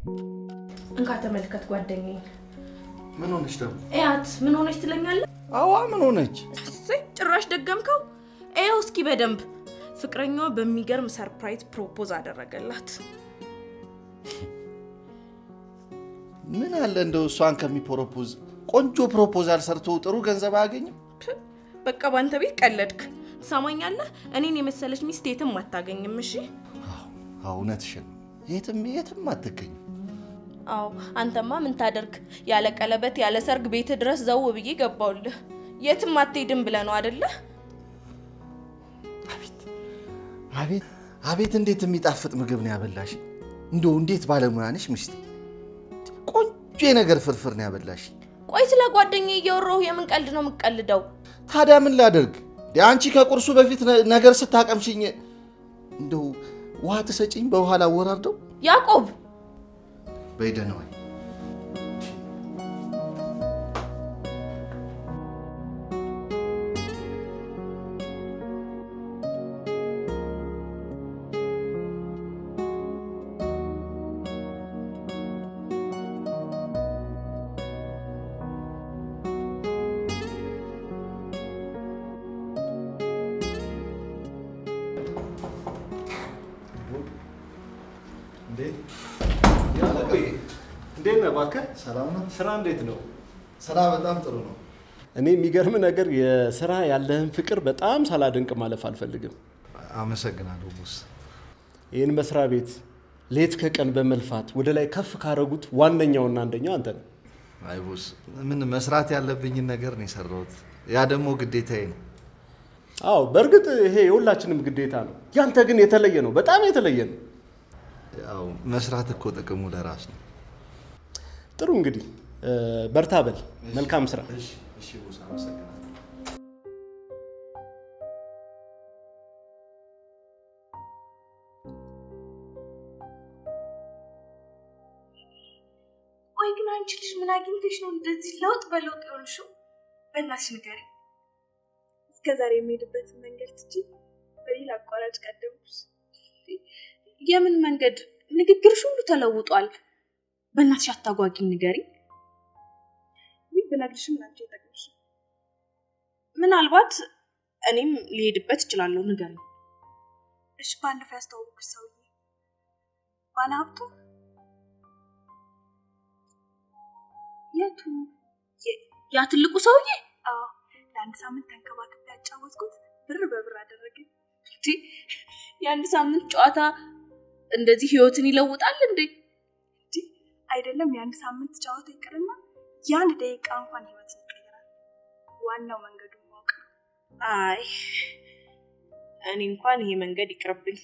እንካ ተመልከት ጓደኛዬን። ምን ሆነች ደግሞ? እያት ምን ሆነች ትለኛለህ? አዋ ምን ሆነች? እሰይ ጭራሽ ደገምከው። ይኸው እስኪ በደንብ ፍቅረኛዋ በሚገርም ሰርፕራይዝ ፕሮፖዝ አደረገላት። ምን አለ እንደው እሷን ከሚፕሮፖዝ ቆንጆ ፕሮፖዛል ሰርቶ ጥሩ ገንዘብ አያገኝም? በቃ ባንተ ቤት ቀለድክ። ትሰማኛለህ? እኔን የመሰለች ሚስት የትም አታገኝም። እሺ? አዎ እውነትሽን ነው። የትም የትም አትገኝም። አዎ አንተማ ምን ታደርግ? ያለ ቀለበት ያለ ሰርግ ቤት ድረስ ዘው ብዬ ገባውልህ። የትም አትሄድም ብለህ ነው አደለ? አቤት አቤት! እንዴት የሚጣፍጥ ምግብ ነው ያበላሽ! እንደው እንዴት ባለሙያ ነሽ ሚስቴ! ቆንጆ የነገር ፍርፍር ነው ያበላሽ። ቆይ ስለ ጓደኛዬ እያወራሁ የምን ቀልድ ነው የምቀልደው? ታዲያ ምን ላደርግ? አንቺ ከቁርሱ በፊት ነ- ነገር ስታቀምሽኝ እንደው ውሃ ትሰጪኝ በውሃ ላወራርደው? ያዕቆብ በይደህና ዋይ። እንዴት ነህ እባክህ? ሰላም ነው? ስራ እንዴት ነው? ስራ በጣም ጥሩ ነው። እኔ የሚገርም ነገር የስራ ያለህን ፍቅር በጣም ሳላደንቅ ማለፍ አልፈልግም። አመሰግናለሁ ቦስ። ይህን መስሪያ ቤት ሌት ከቀን በመልፋት ወደ ላይ ከፍ ካረጉት ዋነኛውና አንደኛው አንተ ነው። አይ ቦስ፣ ምን መስራት ያለብኝን ነገር ነው የሰራሁት። ያ ደግሞ ግዴታዬ ነው። አዎ በእርግጥ ይሄ የሁላችንም ግዴታ ነው። ያንተ ግን የተለየ ነው፣ በጣም የተለየ ነው። ያው መስራት እኮ ጥቅሙ ለራስ ነው። ጥሩ እንግዲህ እ፣ በርታ በል። መልካም ስራ። እሺ ቦስ፣ አመሰግናለሁ። ቆይ ግን አንቺ ልጅ ምን አግኝተሽ ነው እንደዚህ ለውጥ በለውጥ የሆንሽው? በእናትሽ ንገሪኝ። እስከ ዛሬ የሚሄድበትን መንገድ ትቼ በሌላ አቋራጭ ቀደምኩሽ። የምን መንገድ? ንግግርሽ ሁሉ ተለውጧል። በእናትሽ አታጓጊኝ፣ ንገሪኝ። ይህ ብነግርሽም ላንቺ አይጠቅምሽም። ምናልባት እኔም ሊሄድበት እችላለሁ፣ ንገሪኝ። እሺ፣ ባለፈው ያስተዋወቅሽ ሰውዬ ባለሀብቱ የቱ? ያ ትልቁ ሰውዬ? አዎ፣ ለአንድ ሳምንት ተንከባክቤ ያጫወትኩት ብር በብር አደረገኝ። እንዴ! የአንድ ሳምንት ጨዋታ እንደዚህ ህይወትን ይለውጣል እንዴ? አይደለም የአንድ ሳምንት ጨዋታ ይቅርና የአንድ ደቂቃ እንኳን ህይወትን ይቀይራል። ዋናው መንገዱን ማወቅ ነው። አይ እኔ እንኳን ይሄ መንገድ ይቅርብኝ፣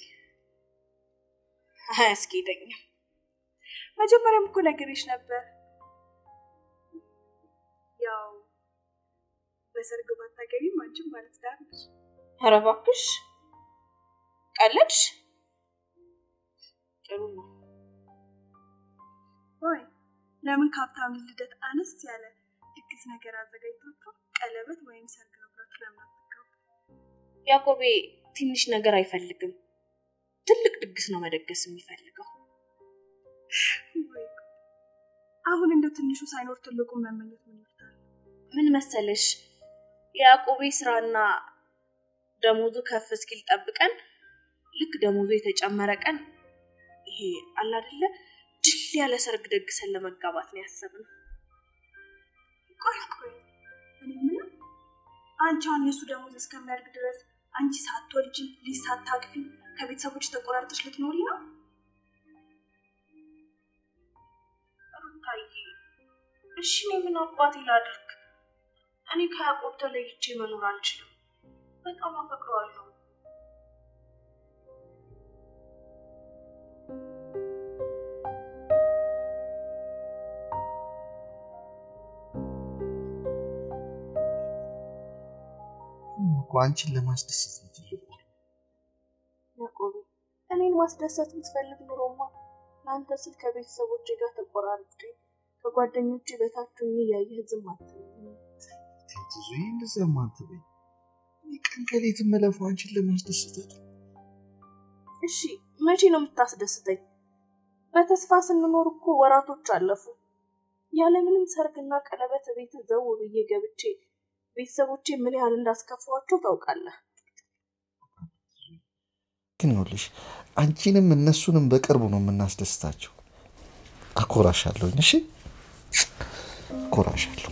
አያስኬደኝም። መጀመሪያም እኮ ነግሬሽ ነበር። ያው በሰርግ ባታገቢም አንቺም ባለትዳር ነሽ። ኧረ እባክሽ ቀለድሽ። ጥሩ ነው። ወይ ለምን ከሀብታም ልደት አነስ ያለ ድግስ ነገር አዘጋጅታችሁ ቀለበት ወይም ሰርግ ነው ብላችሁ ለምን አትጋቡ? ያዕቆቤ ትንሽ ነገር አይፈልግም፣ ትልቅ ድግስ ነው መደገስ የሚፈልገው። ወይ ጉድ! አሁን እንደ ትንሹ ሳይኖር ትልቁን መመኘት ምን ይወዳል? ምን መሰለሽ የያዕቆቤ ስራና ደሞዙ ከፍ እስኪል ጠብቀን ልክ ደሞዙ የተጨመረ ቀን ይሄ አለ አይደለ ድል ያለ ሰርግ ደግሰን ለመጋባት ነው ያሰብነው። ቆይ ቆይ እኔ ምን አንቺ አሁን የእሱ ደሞዝ እስከሚያድግ ድረስ አንቺ ሳትወልጂ ልጅ ሳታቅፊ ከቤተሰቦች ተቆራርጠሽ ልትኖሪ ነው? ሩታዬ እሺ እኔ ምን አባቴ ላድርግ? እኔ ከያዕቆብ ተለይቼ መኖር አልችልም። በጣም አፈቅረዋለሁ። እኮ አንቺን ለማስደሰት ነው ትልቁ። ያዕቆብ እኔን ማስደሰት ብትፈልግ ኑሮማ ለአንተ ስል ከቤተሰቦቼ ጋር ተቆራርጬ ከጓደኞቼ በታች ሆኜ እያየህ ዝም አትለኝም። ቴትዙ ይህ እንደዚያማ አትበይ። እኔ ቀን ከሌት የምለፋው አንቺን ለማስደሰት አይደል? እሺ መቼ ነው የምታስደስተኝ? በተስፋ ስንኖር እኮ ወራቶች አለፉ። ያለምንም ሰርግና ቀለበት ቤት ዘው ብዬ ገብቼ ቤተሰቦቼ ምን ያህል እንዳስከፋዋቸው ታውቃለህ። ግን ይኸውልሽ አንቺንም እነሱንም በቅርቡ ነው የምናስደስታቸው። አኮራሻለሁኝ። እሺ አኮራሻለሁ።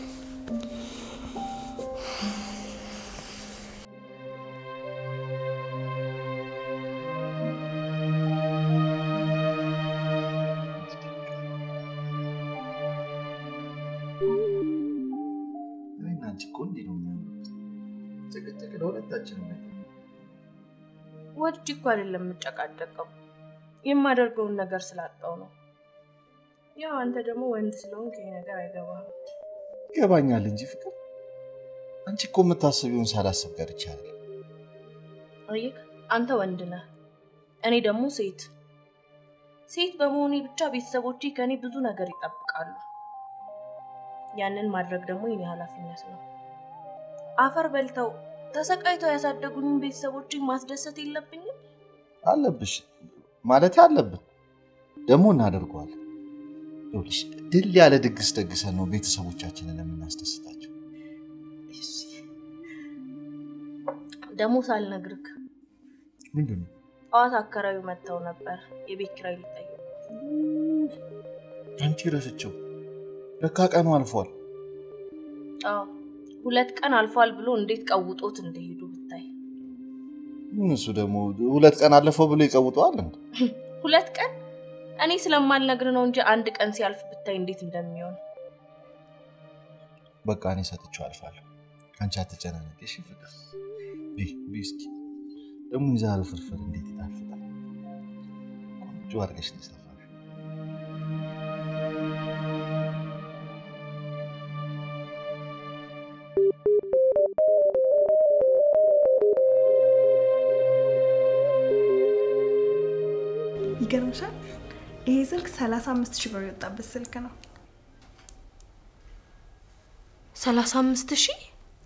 እኔና አንቺ እኮ እንዲህ ነው የሚሆኑት። ጭቅጭቅ ለሁለታችንም ነው። ወድጄ እኮ አይደለም የምጨቃጨቀው የማደርገውን ነገር ስላጣው ነው። ያው አንተ ደግሞ ወንድ ስለሆንክ ይሄ ነገር አይገባህም። ይገባኛል እንጂ ፍቅር፣ አንቺ እኮ የምታስቢውን ሳላስብ ጋር ይቻላል። አየህ፣ አንተ ወንድ ነህ፣ እኔ ደግሞ ሴት። ሴት በመሆኔ ብቻ ቤተሰቦቼ ከእኔ ብዙ ነገር ይጠብቃሉ። ያንን ማድረግ ደግሞ የኔ ኃላፊነት ነው። አፈር በልተው ተሰቃይተው ያሳደጉኝን ቤተሰቦቼን ማስደሰት የለብኝም? አለብሽ ማለት አለብን፣ ደግሞ እናደርገዋለን። ይኸውልሽ ድል ያለ ድግስ ደግሰን ነው ቤተሰቦቻችንን የምናስደስታቸው። ደግሞ ሳልነግርክ ምንድን ነው? ጠዋት አከራዩ መጥተው ነበር የቤት ኪራይ ሊጠይቁ። አንቺ ረስቸው፣ ለካ ቀኑ አልፏል። አዎ ሁለት ቀን አልፏል ብሎ እንዴት ቀውጦት እንደሄዱ ብታይ። ምን እሱ ደግሞ ሁለት ቀን አለፈው ብሎ ይቀውጠዋል እንዴ? ሁለት ቀን እኔ ስለማልነግር ነው እንጂ አንድ ቀን ሲያልፍ ብታይ እንዴት እንደሚሆን። በቃ እኔ ሰጥቼው አልፋለሁ። አንቺ አትጨናነቂ እሺ ፍቅር። ቢ ቢ እስኪ ደግሞ የዛሬው ፍርፍር እንዴት ይጣፍጣል! ቆንጆ አድርገሽ ነው የሰራሽው። ይገርምሻል፣ ይሄ ስልክ 35 ሺህ ብር የወጣበት ስልክ ነው። ሰላሳ አምስት ሺህ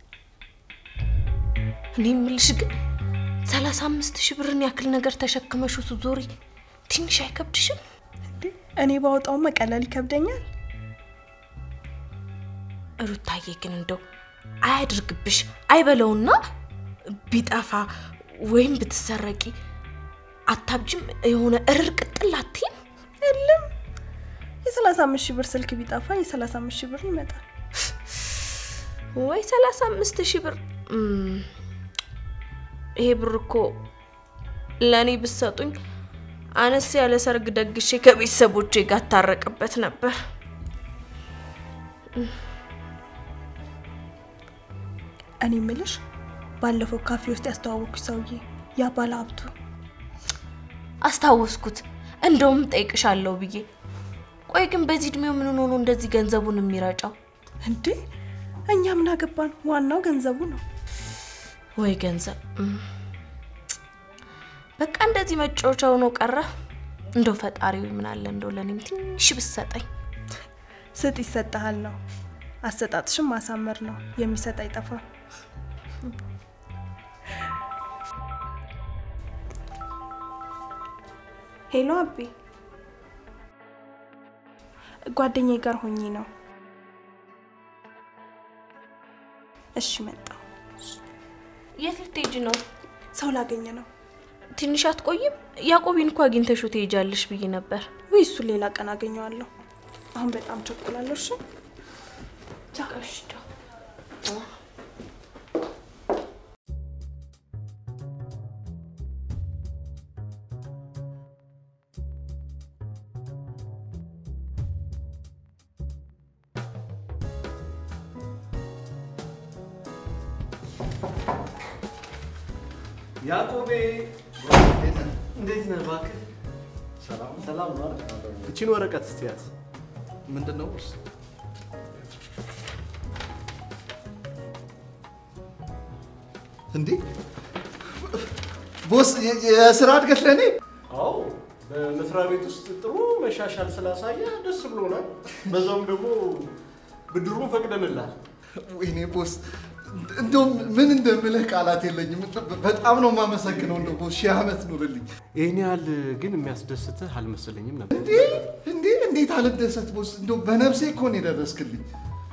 እኔ የምልሽ ግን ሰላሳ አምስት ሺህ ብርን ያክል ነገር ተሸክመሽ ስትዞሪ ትንሽ አይከብድሽም? እንዴ እኔ ባወጣው መቀለል ይከብደኛል። ሩታዬ ግን እንደው አያድርግብሽ አይበለውና ቢጠፋ ወይም ብትሰረቂ አታብጅም? የሆነ እርር ቅጥል አትይም? የለም የ35 ሺህ ብር ስልክ ቢጠፋ የ35 ሺህ ብር ይመጣል። ወይ ሰላሳ አምስት ሺህ ብር እም፣ ይሄ ብር እኮ ለእኔ ብትሰጡኝ አነስ ያለ ሰርግ ደግሼ ከቤተሰቦቼ ጋር ታረቅበት ነበር። እኔ ምልሽ ባለፈው ካፌ ውስጥ ያስተዋወኩሽ ሰውዬ ያ ባለ ሀብቱ አስታወስኩት። እንደውም ጠይቅሻለሁ ብዬ። ቆይ ግን በዚህ እድሜው ምን ሆኖ እንደዚህ ገንዘቡን የሚረጫው? እንዴ እኛ ምን አገባን? ዋናው ገንዘቡ ነው። ወይ ገንዘብ እም። በቃ እንደዚህ መጫወቻ ሆኖ ቀረ። እንደው ፈጣሪው ምን አለ እንደው ለእኔም ትንሽ ብሰጠኝ። ስጥ ይሰጥሃል ነው። አሰጣጥሽም ማሳመር ነው። የሚሰጥ አይጠፋም። ሄሎ አቤ፣ ጓደኛዬ ጋር ሆኜ ነው። እሺ መጣሁ። የት ልትሄጂ ነው? ሰው ላገኘ ነው። ትንሽ አትቆይም? ያዕቆቢን እኮ አግኝተሽው ትሄጃለሽ ብዬ ነበር። ወይ እሱን ሌላ ቀን አገኘዋለሁ። አሁን በጣም ቸኩላለሁ። እሺ ያዕቆቤ እንዴት ነህ? እባክህ ሰላም ነው አይደል? እቺን ወረቀት እስቲ ያዝ። ምንድን ነው እንዴ? ቦስ የ- የስራ እድገት ለእኔ አዎ በመስሪያ ቤት ውስጥ ጥሩ መሻሻል ስላሳየ ደስ ብሎናል። በዛውም ደግሞ ብድሩን ፈቅደንላል። ወይኔ ቦስ እንደውም ምን እንደምልህ ቃላት የለኝም። በጣም ነው የማመሰግነው። እንደው ቦስ ሺህ ዓመት ኑርልኝ። ይህን ያህል ግን የሚያስደስትህ አልመሰለኝም ነበር። እንዴ እንዴ እንዴት አልደሰት ቦስ? እንደው በነፍሴ እኮ ነው የደረስክልኝ።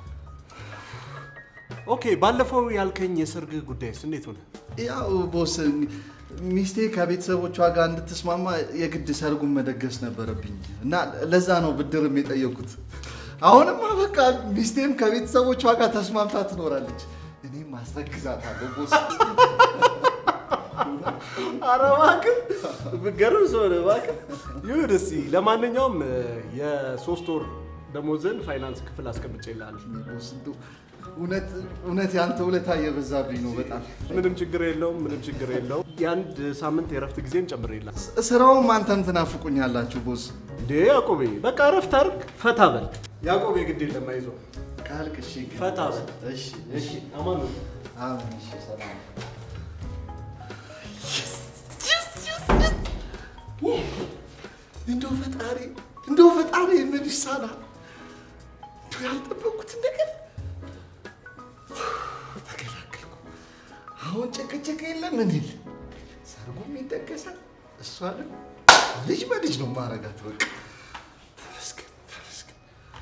ኦኬ፣ ባለፈው ያልከኝ የሰርግ ጉዳይስ እንዴት ሆነ? ያው ቦስ ሚስቴ ከቤተሰቦቿ ጋር እንድትስማማ የግድ ሰርጉን መደገስ ነበረብኝ እና ለዛ ነው ብድርም የጠየኩት። አሁንማ በቃ ሚስቴም ከቤተሰቦቿ ጋር ተስማምታ ትኖራለች። እኔም አስረግዛታለሁ ቦስ። ኧረ እባክህ ብትገርም ሰው ነህ እባክህ። ይሁን እስኪ ለማንኛውም የሶስት ወር ደሞዝን ፋይናንስ ክፍል አስቀምጬልሃለሁ። ቦስ እንደው እውነት እውነት ያንተ ውለታ እየበዛብኝ ነው በጣም። ምንም ችግር የለውም፣ ምንም ችግር የለውም። የአንድ ሳምንት የእረፍት ጊዜም ጨምሬልሃለሁ። ስራውም አንተም ትናፍቁኛላችሁ ቦስ። እንዴ ያዕቆቤ፣ በቃ እረፍት አድርግ፣ ፈታ በል። ያዕቆቤ ግድ የለም አይዞህ፣ ካልክ እሺ ግን ፈታ በል። እሺ እሺ አማን ነው። አሜን እሺ ሰላም እንደው ፈጣሪ እንደው ፈጣሪ ምን ይሳናል? እንደው ያልጠበቅኩትን ነገር ተገላገልኩ። አሁን ጭቅጭቅ የለም ምን የለ፣ ሰርጉም ይደገሳል። እሷንም ልጅ በልጅ ነው ማረጋት። በቃ ተመስገን ተመስገን።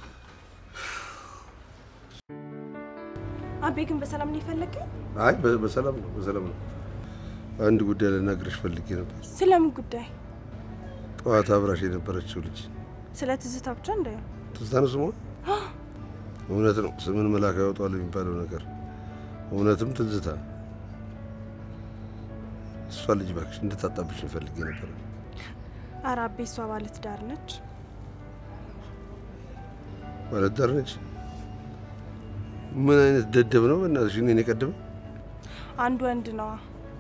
አቤ ግን በሰላም ነው የፈለገኝ? አይ በ- በሰላም ነው በሰላም ነው። አንድ ጉዳይ ልነግርሽ ፈልጌ ነበር። ስለምን ጉዳይ? ጠዋት አብራሽ የነበረችው ልጅ ስለ ትዝታ ብቻ እንደ ትዝታ ነው ስሟ? እውነት ነው ስምን መልአክ ያወጣዋል የሚባለው ነገር እውነትም ትዝታ። እሷ ልጅ እባክሽ እንድታጣብሽ ፈልጌ ነበር። ኧረ አቤ እሷ ባለትዳር ነች። ባለትዳር ነች። ምን አይነት ደደብ ነው በእናትሽ! እኔን የቀደመ አንድ ወንድ ነዋ።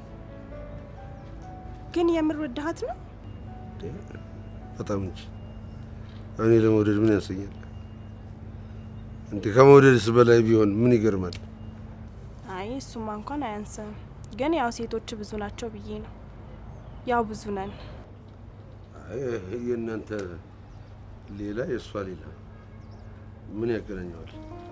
ግን የምር ወድሃት ነው? በጣም እንጂ እኔ ለመውደድ ምን ያንሰኛል እንዴ? ከመውደድስ በላይ ቢሆን ምን ይገርማል? አይ እሱማ እንኳን አያንስም። ግን ያው ሴቶች ብዙ ናቸው ብዬ ነው። ያው ብዙ ነን። አይ የእናንተ ሌላ የእሷ ሌላ ምን ያገናኘዋል?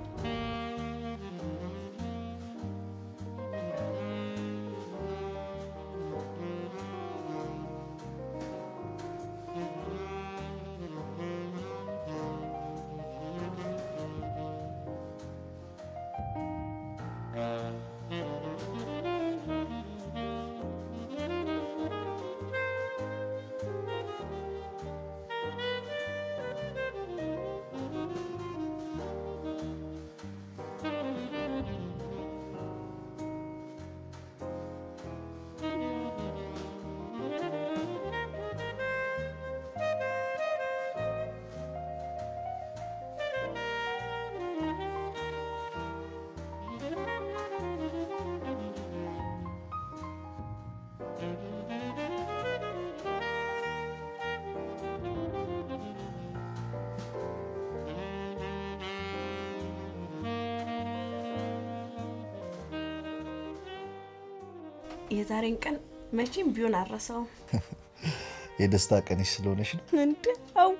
የዛሬን ቀን መቼም ቢሆን አረሰውም። የደስታ ቀንሽ ስለሆነሽ ነው እንደ አዋ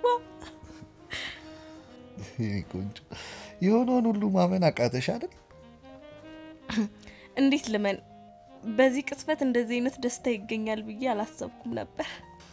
የኔ ቆንጆ። የሆነውን ሁሉ ማመን አቃተሽ አይደል? እንዴት ልመን? በዚህ ቅጽበት እንደዚህ አይነት ደስታ ይገኛል ብዬ አላሰብኩም ነበር።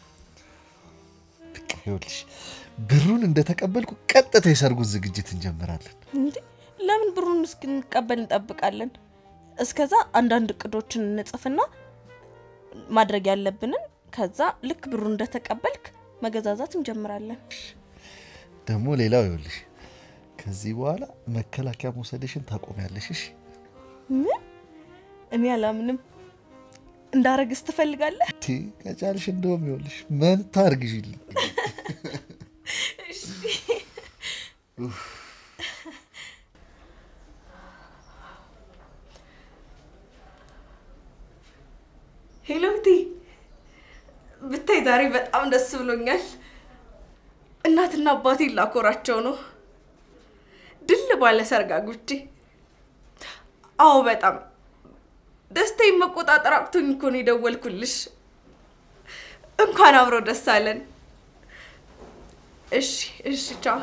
በቃ ይኸውልሽ ብሩን እንደተቀበልኩ ቀጥታ የሰርጉን ዝግጅት እንጀምራለን። እንዴ ለምን ብሩን እስክንቀበል እንጠብቃለን? እስከዛ አንዳንድ እቅዶችን እንጽፍና ማድረግ ያለብንን ከዛ ልክ ብሩን እንደተቀበልክ መገዛዛት እንጀምራለን። ደግሞ ሌላው ይኸውልሽ ከዚህ በኋላ መከላከያ መውሰድሽን ታቆሚያለሽ። እሺ? ምን? እኔ አላምንም። እንዳረግስ ትፈልጋለህ? ቲ ከቻልሽ እንደውም ይኸውልሽ መንታ አርግዥልኝ። ሄሎቲ ብታይ ዛሬ በጣም ደስ ብሎኛል። እናትና አባቴን ላኮራቸው ነው። ድል ባለ ሰርግ አግብቼ። አዎ በጣም ደስታዬን መቆጣጠር አቅቶኝ እኮ ነው የደወልኩልሽ። እንኳን አብሮ ደስ አለን። እሺ እሺ፣ ቻው።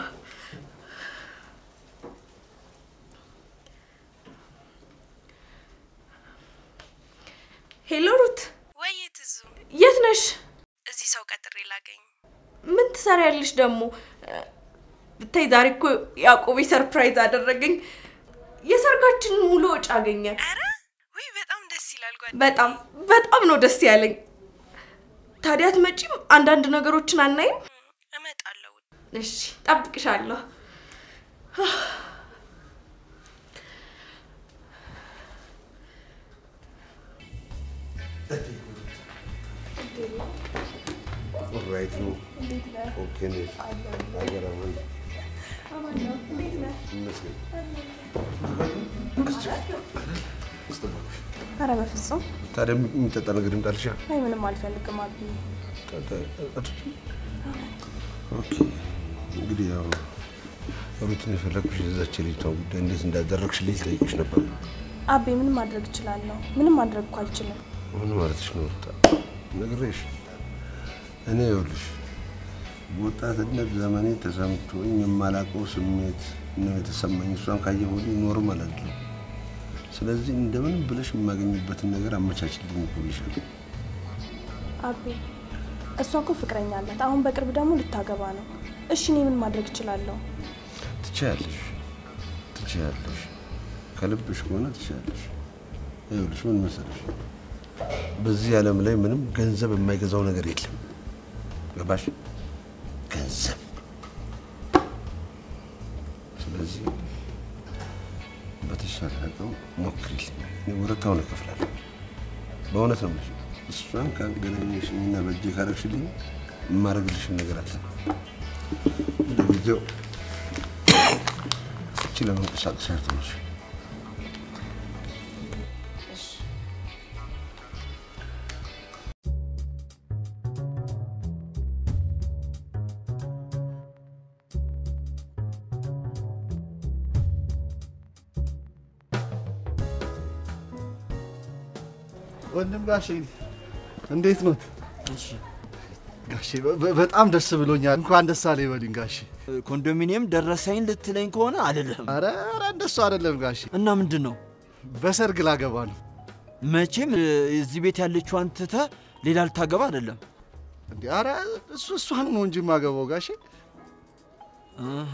ትሰሪያለሽ ደግሞ? ብታይ ዛሬ እኮ ያዕቆቤ ሰርፕራይዝ አደረገኝ። የሰርጋችንን ሙሉ ወጪ አገኘ። ውይ በጣም ደስ ይላል ጓደኛዬ። በጣም በጣም ነው ደስ ያለኝ። ታዲያ አትመጪም? አንዳንድ ነገሮችን አናይም? እመጣለሁ። እሺ፣ ጠብቅሻለሁ። ኦልራይት ነው። ኦኬ ነሽ? ሀገር አማን ይመስገን። ኧረ በፍጹም ታዲያ የሚጠጣ ነገር ይምጣልሻ? አይ ምንም አልፈልግም አቢ። ኦኬ እንግዲህ ያው ሩትን የፈለግኩሽ የዛች ልጅቷ ጉዳይ እንዴት እንዳደረግሽልኝ ልጠይቅሽ ነበር። አቤ ምን ማድረግ እችላለሁ? ምንም ማድረግ እኮ አልችልም። ምን ማለትሽ ነው ሩታ? ነግሬሽ እኔ ይኸውልሽ በወጣትነት ዘመኔ ተሰምቶኝ የማላውቀው ስሜት ነው የተሰማኝ። እሷን ካየሁ ወዲህ ኖርማል አይደለም። ስለዚህ እንደምንም ብለሽ የማገኝበትን ነገር አመቻችልኝ እኮ ብዬሻለሁ። አቤ እሷ እኮ ፍቅረኛ አላት። አሁን በቅርብ ደግሞ ልታገባ ነው። እሺ እኔ ምን ማድረግ እችላለሁ? ትችያለሽ፣ ትችያለሽ። ከልብሽ ከሆነ ትችያለሽ። ይኸውልሽ ምን መሰለሽ፣ በዚህ ዓለም ላይ ምንም ገንዘብ የማይገዛው ነገር የለም። ገባሽ? ገንዘብ። ስለዚህ በተሻለ አቅም ሞክሪልኝ። እኔ ወረታውን እከፍላለሁ። በእውነት ነው የምልሽ። እሷን ካገናኘሽኝና በእጄ ካረግሽልኝ የማደርግልሽን ነገር አለ። ለጊዜው እቺ ለመንቀሳቀስ ያርትነሽ ወንድም ጋሼ እንዴት ኖት? ጋሼ በ- በ- በጣም ደስ ብሎኛል። እንኳን ደስ አለ ይበሉኝ ጋሼ። ኮንዶሚኒየም ደረሰኝ ልትለኝ ከሆነ አልልህም። አረ አረ እንደሱ አይደለም ጋሼ፣ እና ምንድን ነው በሰርግ ላገባ ነው። መቼም እ፣ እዚህ ቤት ያለችዋን ትተህ ሌላ ልታገባ አይደለም። እንዴ አረ እሱ እሷን ነው እንጂ የማገባው ጋሼ። እህ፣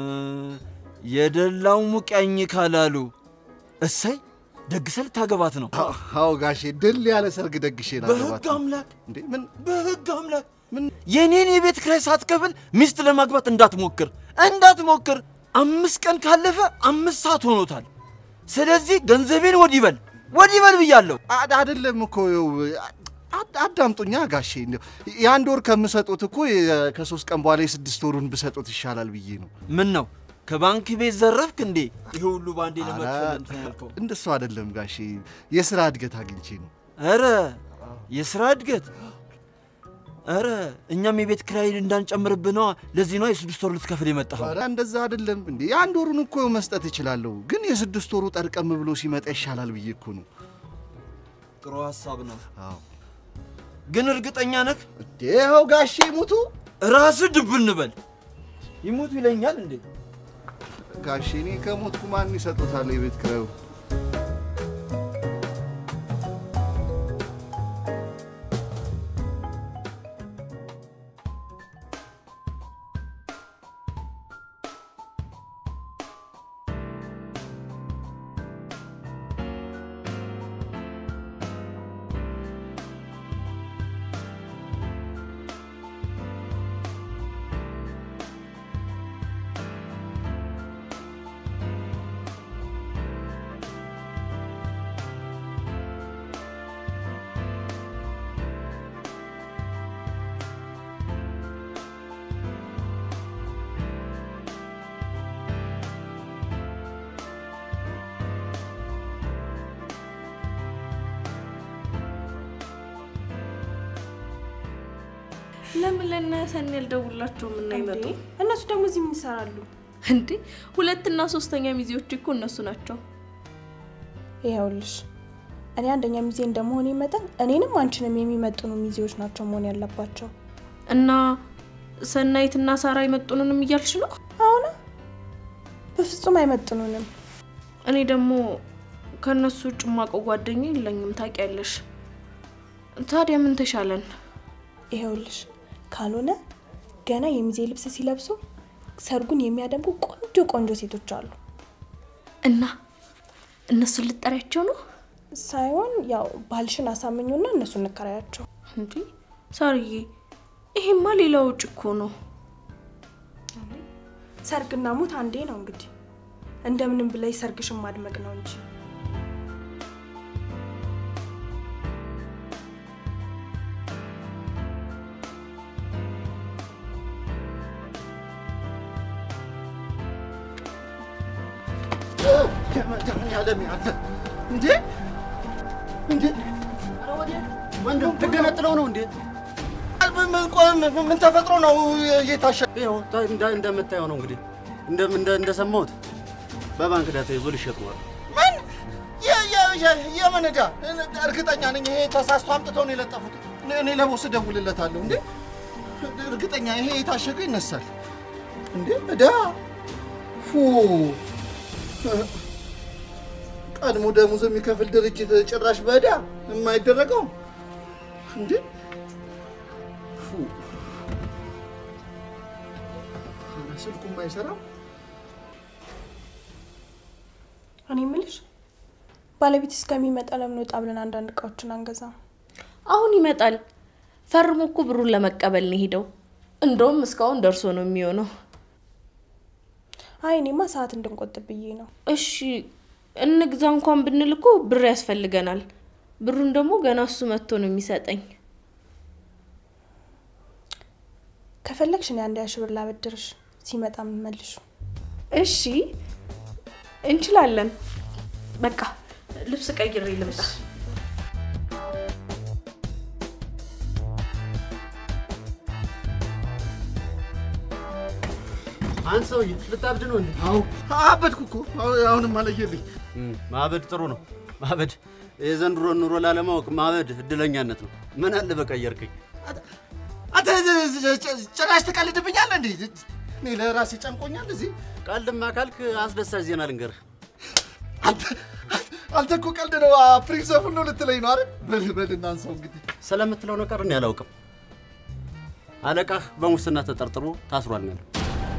የደላው ሙቀኝ ካላሉ እሰይ ደግሰህ ልታገባት ነው። አዎ አዎ ጋሼ፣ ድል ያለ ሰርግ ደግሼ ላገባት በህግ ነው። አምላክ እንዴ ምን በህግ አምላክ ምን የኔን የቤት ክራይ ሳትከፍል ሚስት ለማግባት እንዳትሞክር እንዳትሞክር። አምስት ቀን ካለፈ አምስት ሰዓት ሆኖታል። ስለዚህ ገንዘቤን ወዲህ በል ወዲህ በል ብያለሁ። አ- አይደለም እኮ ይኸው፣ አ- አዳምጡኛ ጋሼ። እንደው የአንድ ወር ከምሰጡት እኮ የ- ከሶስት ቀን በኋላ የስድስት ወሩን ብሰጡት ይሻላል ብዬ ነው። ምን ነው ከባንክ ቤት ዘረፍክ እንዴ? ይሄ ሁሉ ባንዴ ኧረ፣ ለመክፈል እንትን ያልከው? እንደሱ አይደለም ጋሼ፣ የስራ እድገት አግኝቼ ነው። ኧረ የስራ እድገት ኧረ እኛም የቤት ኪራይን እንዳንጨምርብህ ነዋ። ለዚህ ነዋ የስድስት ወር ልትከፍል የመጣኸው። ኧረ እንደዛ አይደለም እንዴ። የአንድ ወሩን እኮ መስጠት እችላለሁ፣ ግን የስድስት ወሩ ጠርቀም ብሎ ሲመጣ ይሻላል ብዬ እኮ ነው። ጥሩ ሀሳብ ነው፣ አዎ ግን እርግጠኛ ነህ? እንዴ ይኸው ጋሼ ሙቱ። ራስህ ድብ እንበል ይሞቱ ይለኛል እንዴ? ጋሼ እኔ ከሞትኩ ማን ይሰጡታል የቤት ኪራዩ? ለምን ለእነ ሰኒ ያልደውላቸውም እና ይመጡ? እንዴ፣ እነሱ ደግሞ እዚህ ምን ይሰራሉ? እንዴ ሁለትና ሶስተኛ ሚዜዎች እኮ እነሱ ናቸው። ይኸውልሽ እኔ አንደኛ ሚዜ እንደመሆኔ መጠን እኔንም አንቺንም የሚመጥኑ ሚዜዎች ናቸው መሆን ያለባቸው። እና ሰናይትና ሳራ አይመጡንንም እያልሽ ነው? አሁን በፍጹም አይመጥኑንም። እኔ ደግሞ ከእነሱ ውጭ የማውቀው ጓደኛ የለኝም ታውቂያለሽ። ታዲያ ምን ተሻለን? ይኸውልሽ ካልሆነ ገና የሚዜ ልብስ ሲለብሱ ሰርጉን የሚያደምቁ ቆንጆ ቆንጆ ሴቶች አሉ። እና እነሱን ልጠሪያቸው ነው ሳይሆን ያው ባልሽን አሳምኙና እነሱ እንከራያቸው። እንዲ ሳርዬ፣ ይሄማ ሌላ ውጭ እኮ ነው። ሰርግና ሞት አንዴ ነው እንግዲህ እንደምንም ብላይ ሰርግሽን ማድመቅ ነው እንጂ መድኃኒዓለም ያለ እንዴ እንዴ ወንድም ትገነጥለው ነው እንዴ? ምን ቆይ ምን- ምን ተፈጥሮ ነው እየታሸ ይኸው ታ- እንደ- እንደምታየው ነው እንግዲህ እንደ- እንደ- እንደሰማሁት በባንክ ዳታ ይዞ ሊሸጥ ነው። ምን የ- የ- የ- የምን ዕዳ? እርግጠኛ ነኝ ይሄ ተሳስቶ አምጥተው ነው የለጠፉት። እኔ- እኔ ለቦስ እደውልለታለሁ። እንዴ እርግጠኛ ይሄ የታሸገ ይነሳል እንዴ ዕዳ ፉ ቀድሞ ደሞዝ የሚከፍል ድርጅት ጭራሽ በዕዳ የማይደረገው እንዴ ፉ ኧረ ስልኩም አይሰራም። እኔ የምልሽ ባለቤት እስከሚመጣ ለምን ወጣ ብለን አንዳንድ እቃዎችን አንገዛም? አሁን ይመጣል። ፈርሞ እኮ ብሩን ለመቀበል ነው ሄደው። እንደውም እስካሁን ደርሶ ነው የሚሆነው። አይ እኔማ ሰዓት እንድንቆጥብ ብዬ ነው። እሺ እንግዛ እንኳን ብንል እኮ ብር ያስፈልገናል። ብሩን ደግሞ ገና እሱ መጥቶ ነው የሚሰጠኝ። ከፈለግሽ እኔ አንድ ሺህ ብር ላበድርሽ፣ ሲመጣ የምመልሹ። እሺ እንችላለን። በቃ ልብስ ቀይሬ ልምጣ። አንድ ሰውዬ ልታብድ ነው እንዴ? አዎ አበድኩ እኮ አሁ- አሁንም አለየልኝ። ማበድ ጥሩ ነው። ማበድ የዘንድሮን ኑሮ ላለማወቅ ማበድ እድለኛነት ነው። ምን አለ በቀየርከኝ። አንተ ጭራሽ ትቀልድብኛለህ እንዴ? እኔ ለራሴ ጨንቆኛል እዚህ። ቀልድማ ካልክ አስደሳች ዜና ልንገርህ። አንተ አንተ እኮ ቀልድ ነው ፕሪንሰፑን ነው ልትለኝ ነው አይደል? በል በል እናንሳው እንግዲህ። ስለምትለው ነገር እኔ አላውቅም። አለቃህ በሙስና ተጠርጥሮ ታስሯል ነው ያለው።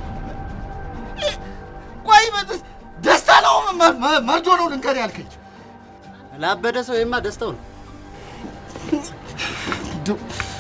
ቆይ በ- ደስታ ነው መ- መ- መርዶ ነው ልንገር ያልከኝ? ላበደ ሰው ይማ ደስታው ነው። ዱ-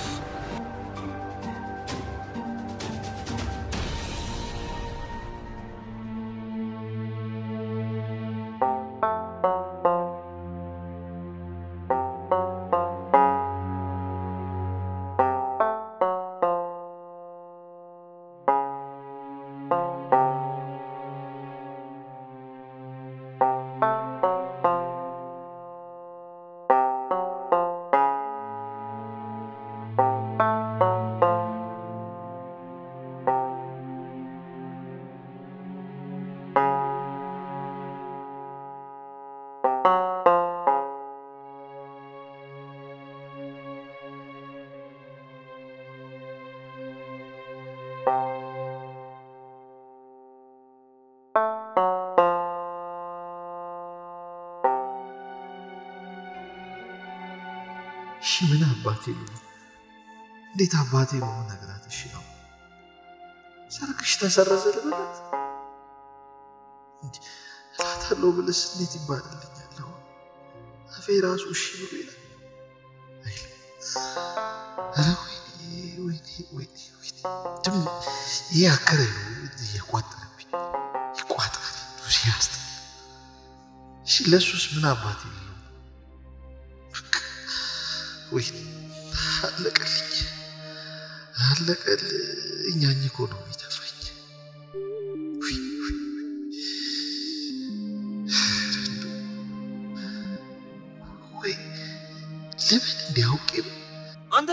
እሺ ምን አባቴ ልሁን? እንዴት አባቴ ልሁን ነግራት? እሺ ነው ሰርግሽ ተሰረዘ ልበላት? እንዲህ እላታለሁ ብልስ እንዴት ይባልልኛል? አሁን አፌ ራሱ እሺ ብሎ ይላል አይልም። ኧረ ወይኔ ወይኔ ወይኔ ወይኔ ደግሞ ይሄ አከራይ ነው እያቋጠረብኝ ይቋጥራል ሲያስጠላ። እሺ ለእሱስ ምን አባቴ ልለው? ወይ አለቀልኝ አለቀልኝ። እኛኝ እኮ ነው የሚተፋኝ። ውይ፣ ውይ፣ ውይ። ወይ ለምን እንዲያውቄ አንተ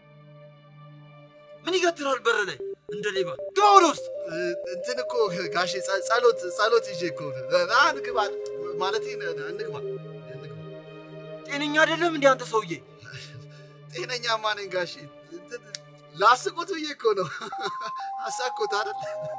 ምን ይገትራል በር ላይ እንደ ሌባ? ግባ ወደ ውስጥ። እንትን እኮ ጋሼ ጸ- ጸሎት ጸሎት ይዤ እኮ ነው። ና እንግባ ማለቴ ነ- ነ- እንግባ እንግባ። ጤነኛ አይደለም እንዴ አንተ ሰውዬ? ጤነኛማ ነኝ ጋሼ። እንትን ላስቁት ብዬ እኮ ነው። አሳኩት አይደል?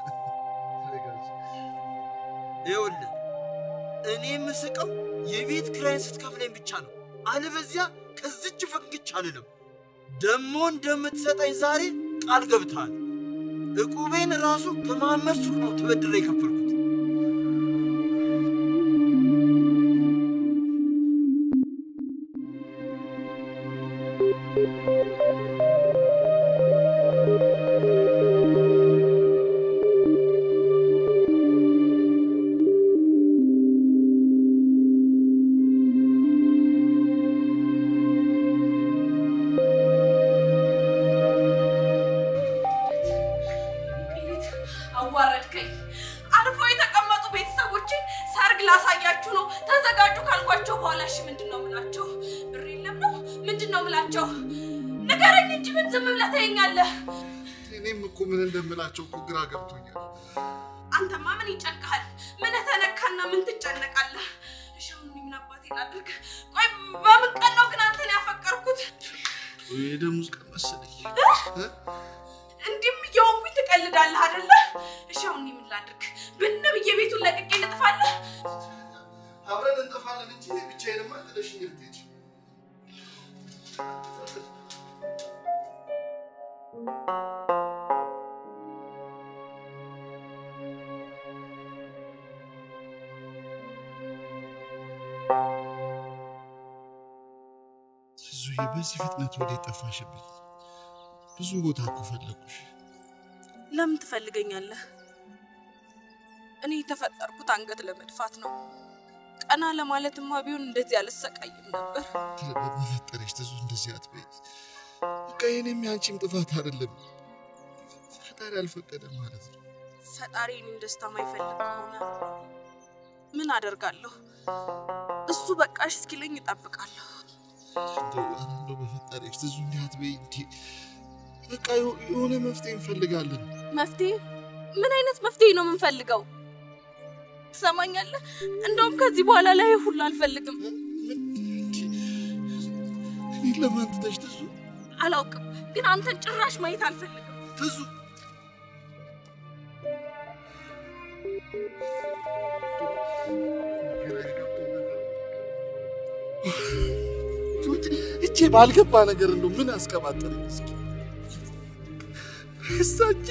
ይኸውልህ እኔ የምስቀው የቤት ክራይን ስትከፍለኝ ብቻ ነው። አለበዚያ ከዝች ፍንክች አልልም። ደሞ እንደምትሰጠኝ ዛሬ ቃል ገብተሃል። እቁቤን ራሱ ከመሐመድ ሱቅ ነው ተበድሬ የከፈልኩት። ቅሌት አዋረድከኝ። አልፎ የተቀመጡ ቤተሰቦችን ሰርግ ላሳያችሁ ነው ተዘጋጁ ካልኳቸው በኋላ እሺ ምንድን ነው ምላቸው? ብር የለም ነው ምንድን ነው ምላቸው? ንገረኝ እንጂ ምን ዝም ብለህ ታየኛለህ? እኔም እኮ ምን እንደምላቸው እኮ ግራ ገብቶኛል። አንተማ ምን ይጨንቅሃል? ምን ተነካና ምን ትጨነቃለህ? እሺ አሁን እኔ ምን አባቴ ላድርግ? ቆይ በምን ቀን ነው ግን አንተን ያፈቀርኩት? የደሞዝ ቀን መሰለኝ። እንዲህም እየሆንኩኝ ትቀልዳለህ አይደለ? እሺ አሁን እኔ ምን ላድርግ? ብን ብዬ ቤቱን ለቅቄ ልጥፋለህ? አብረን እንጠፋለን እንጂ ብቻዬንማ ጥለሽኝ ልትሄጂ ዙዬ በዚህ ፍጥነት ወደ ጠፋሽብኝ? ብዙ ቦታ እኮ ፈለጉሽ። ለምን ትፈልገኛለህ? እኔ የተፈጠርኩት አንገት ለመድፋት ነው። ቀና ለማለትማ ቢሆን እንደዚህ አልሰቃይም ነበር። በመፈጠረሽ ትዙ እንደዚህ አትበይ። በቃ የኔም ያንቺም ጥፋት አይደለም። ፈጣሪ አልፈቀደም ማለት ነው። ፈጣሪ እኔን ደስታ ማይፈልግ ከሆነ ምን አደርጋለሁ? እሱ በቃሽ እስኪለኝ እጠብቃለሁ። እንደው ኧረ እንደው በፈጠረሽ ትዙ እንዲህ አትበይ። እንዲህ በቃ የሆ- የሆነ መፍትሄ እንፈልጋለን። መፍትሄ? ምን አይነት መፍትሄ ነው የምንፈልገው? ትሰማኛለህ? እንደውም ከዚህ በኋላ ላይ ሁሉ አልፈልግም። እኔን ለማን ትተሽ ትዙ? አላውቅም፣ ግን አንተን ጭራሽ ማየት አልፈልግም። ትዙ እቼ ባልገባ ነገር እንደው ምን አስቀባጠረኝ እስኪ እሳቺ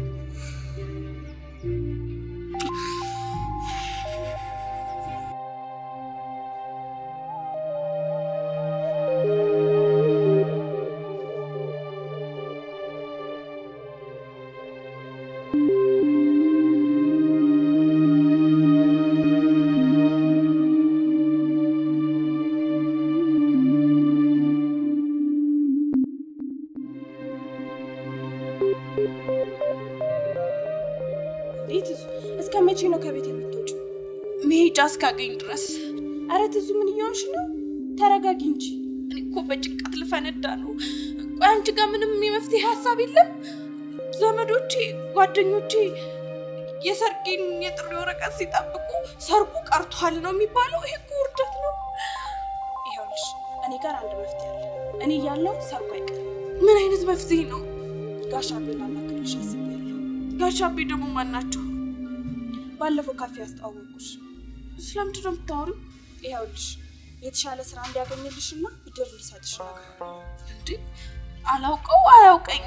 እንዴት ትዙ፣ እስከ መቼ ነው ከቤት የምትወጪው? መሄጃ እስካገኝ ድረስ። አረ ትዙ ምን እየሆንሽ ነው? ተረጋጊ እንጂ። እኔ እኮ በጭንቀት ልፈነዳ ነው። ቆይ አንቺ ጋር ምንም የመፍትሄ ሀሳብ የለም? ዘመዶቼ፣ ጓደኞቼ የሰርጌን የጥሪ ወረቀት ሲጠብቁ ሰርጉ ቀርቷል ነው የሚባለው። ይሄ እኮ ውርደት ነው። ይኸውልሽ እኔ ጋር አንድ መፍትሄ አለ። እኔ እያለሁ ሰርጉ አይቀርም። ምን አይነት መፍትሄ ነው? ጋሽ አቤል ላማክርሽ አስቤያለሁ። ጋሽ አቤ ደግሞ ማን ናቸው? ባለፈው ካፌ ያስተዋወቁሽ። ስለምንድን ነው የምታወሪው? ይኸውልሽ የተሻለ ስራ እንዲያገኝልሽና ብድር ሊሰጥሽ ነገር እንዴ አላውቀው አያውቀኝ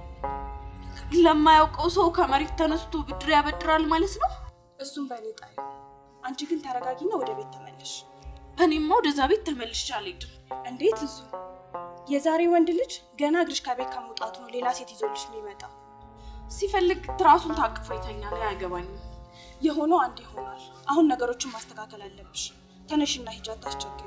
ለማያውቀው ሰው ከመሬት ተነስቶ ብድር ያበድራል ማለት ነው። እሱም በእኔ ጣዩ። አንቺ ግን ተረጋጊና ወደ ቤት ተመለሽ። እኔማ ወደዛ ቤት ተመልሼ አልሄድም። እንዴት እሱ የዛሬ ወንድ ልጅ ገና እግርሽ ከቤት ከመውጣቱ ነው ሌላ ሴት ይዞልሽ የሚመጣው። ሲፈልግ ትራሱን ታቅፎ ይተኛል። አያገባኝም። የሆነው አንድ ይሆናል። አሁን ነገሮችን ማስተካከል አለብሽ። ተነሽና ሂጂ፣ አታስቸግሪ።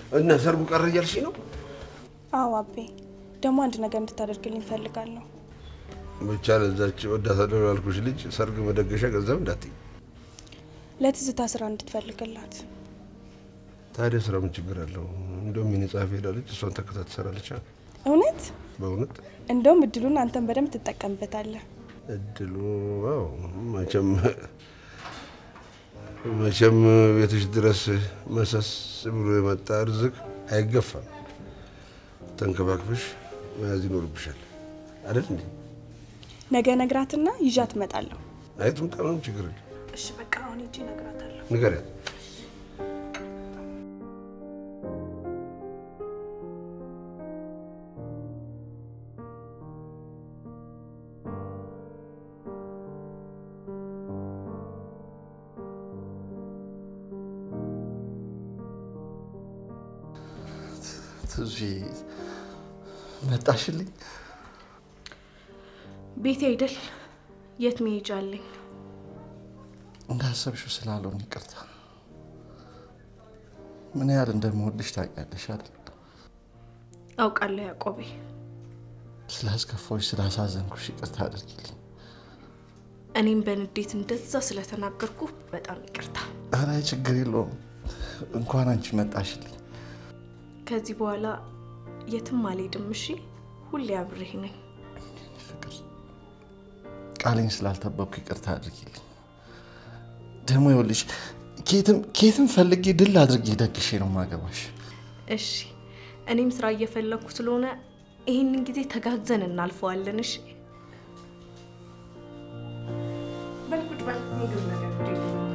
እና ሰርጉ ቀረ እያልሽኝ ነው? አዎ አቤ፣ ደግሞ አንድ ነገር እንድታደርግልኝ እፈልጋለሁ። ብቻ ለዛች ወዳታለሁ ያልኩሽ ልጅ ሰርግ መደገሻ ገንዘብ እንዳትይ። ለትዝታ ስራ እንድትፈልግላት። ታዲያ ስራ ምን ችግር አለው? እንደውም የኔ ጸሐፊ ሄዳለች፣ እሷን ተከታ ትሰራለች። እውነት? በእውነት እንደውም እድሉን አንተን በደንብ ትጠቀምበታለህ። እድሉ አዎ፣ መቼም መቼም ቤትሽ ድረስ መሰስ ብሎ የመጣ ርዝቅ አይገፋም። ተንከባክብሽ መያዝ ይኖርብሻል አይደል እንዴ? ነገ ነግራትና ይዣት እመጣለሁ። አይ ትምጣ፣ ምንም ችግር የለም። እሺ በቃ አሁን ሂጅ እነግራታለሁ። ንገሪያት። ትዙ መጣሽልኝ። ቤቴ አይደል? የት መሄጃ አለኝ? እንዳሰብሽው ስላልሆነ ይቅርታ። ምን ያህል እንደምወድሽ ታውቂያለሽ አይደል? አውቃለሁ ያዕቆቤ። ስላስከፋዎች፣ ስላሳዘንኩሽ ይቅርታ አድርጊልኝ። እኔም በንዴት እንደዛ ስለተናገርኩ በጣም ይቅርታ። ኧረ ችግር የለውም። እንኳን አንቺ መጣሽልኝ። ከዚህ በኋላ የትም አልሄድም። እሺ፣ ሁሌ አብሬህ ነኝ። ፍቅር ቃሌን ስላልጠበቅኩ ይቅርታ አድርጊልኝ። ደግሞ ይኸውልሽ ኬትም ኬትም ፈልጌ ድል አድርጌ ደግሼ ነው ማገባሽ። እሺ፣ እኔም ስራ እየፈለግኩ ስለሆነ ይህንን ጊዜ ተጋግዘን እናልፈዋለን። እሺ፣ በል ቁጭ በል። ምግብ ነገር ወደ ይምጣ።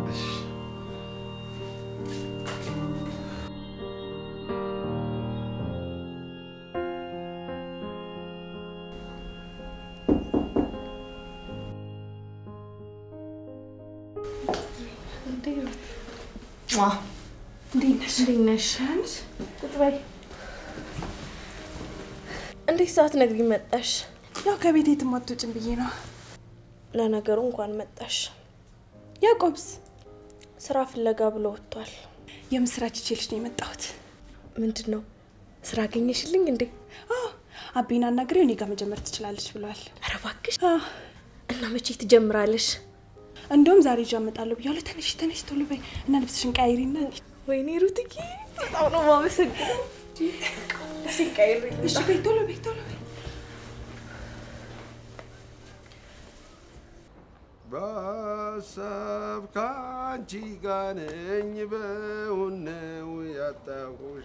እንዴት ነሽ? ቁጭ በይ። እንዴት ሰዓት ነግሪኝ መጣሽ? ያው ከቤት የትም አትወጭም ብዬ ነው። ለነገሩ እንኳን መጣሽ። ያዕቆብስ ስራ ፍለጋ ብሎ ወጥቷል። የምስራች ይዤልሽ ነው የመጣሁት። ምንድን ነው ስራ አገኘሽልኝ እንዴ? አዎ አቤን አናግሬው እኔ ጋር መጀመር ትችላለች ብሏል። ኧረ እባክሽ። አዎ እና መቼ ትጀምራለሽ? እንደውም ዛሬ ይዤ እመጣለሁ ብያለሁ። ተነሽ ተነሽ፣ ቶሎ በይ እና ልብስሽን ቀይሪና ወይኔ ሩትዬ በጣም ነው የማመሰግነው። ልብሴን ቀይሬ እሺ በይ ቶሎ በይ ቶሎ በይ። በሀሳብ ከአንቺ ጋር ነኝ በእውን ነው ያጣሁሽ።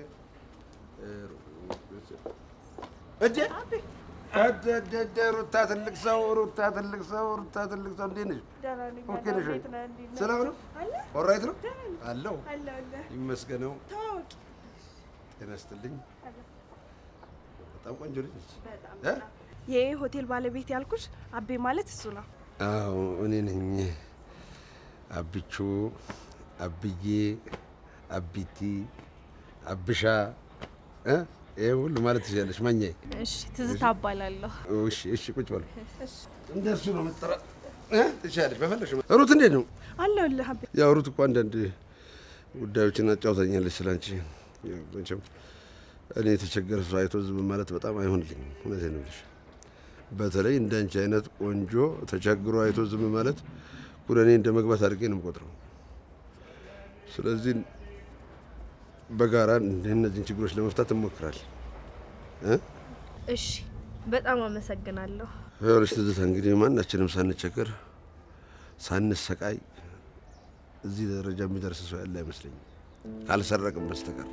እዴ እደ ሩታ ትልቅ ሰው ሩታ ትልቅ ሰው ሩታ ትልቅ ሰው እንዴት ነሽ? ኦኬ ነሽ ወይ? ሰላም ነው? ኦራይት ነው አለው ይመስገነው። ጤና ይስጥልኝ። በጣም ቆንጆ ልጅ ነች። እ? ይሄ ሆቴል ባለቤት ያልኩሽ አቤ ማለት እሱ ነው። አዎ እኔ ነኝ። አብቹ፣ አብዬ፣ አቢቲ፣ አብሻ እ? ይሄ ሁሉ ማለት ትችላለች። ማኛዬ እሺ፣ ትዝታ እባላለሁ። እሺ፣ እሺ፣ ቁጭ በሉ። እንደሱ ነው መጠራት እ? ትችላለች በፈለግሽ። ሩት እንዴት ነው? አለሁልህ አቤ። ያው ሩት እኮ አንዳንድ ጉዳዮችን አጫውታኛለች ስላንቺ። ያው መቼም እኔ የተቸገረ ሰው አይቶ ዝም ማለት በጣም አይሆንልኝም። እውነቴን ነው የምልሽ። በተለይ እንደ አንቺ አይነት ቆንጆ ተቸግሮ አይቶ ዝም ማለት ኩነኔ እንደ መግባት አድርጌ ነው የምቆጥረው። ስለዚህ በጋራ እነዚህን ችግሮች ለመፍታት እንሞክራለን እ? እሺ፣ በጣም አመሰግናለሁ። ይኸውልሽ ትዝታ፣ እንግዲህ ማናችንም ሳንቸገር ሳንሰቃይ እዚህ ደረጃ የሚደርስ ሰው ያለ አይመስለኝም ካልሰረቅም በስተቀር።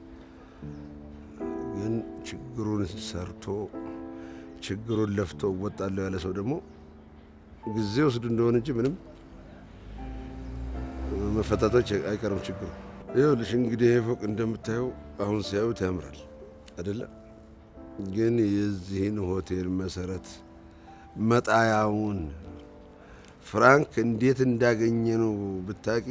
ግን ችግሩን ሰርቶ ችግሩን ለፍቶ እወጣለሁ ያለ ሰው ደግሞ ጊዜ ወስዱ እንደሆነ እንጂ ምንም መፈታቶች አይቀርም ችግሩ። ይኸውልሽ እንግዲህ ይሄ ፎቅ እንደምታየው አሁን ሲያዩት ያምራል አይደለ? ግን የዚህን ሆቴል መሰረት መጣያውን ፍራንክ እንዴት እንዳገኘ ነው ብታቂ፣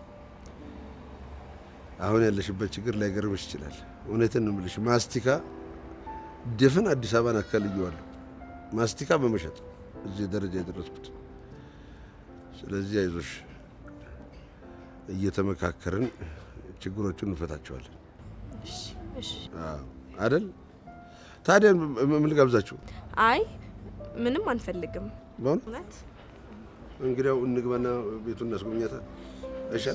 አሁን ያለሽበት ችግር ላይገርምሽ ይችላል። እውነትን ነው የምልሽ። ማስቲካ ድፍን አዲስ አበባን አካልየዋለሁ ማስቲካ በመሸጥ እዚህ ደረጃ የደረስኩት። ስለዚህ አይዞሽ፣ እየተመካከርን ችግሮቹን እንፈታቸዋለን። እሺ። አዎ፣ አይደል? ታዲያ ም- ም- ምን ልጋብዛችሁ? አይ ምንም አንፈልግም። በእውነት እውነት እንግዲያው እንግባና ቤቱን እናስጎብኛታ አይሻል?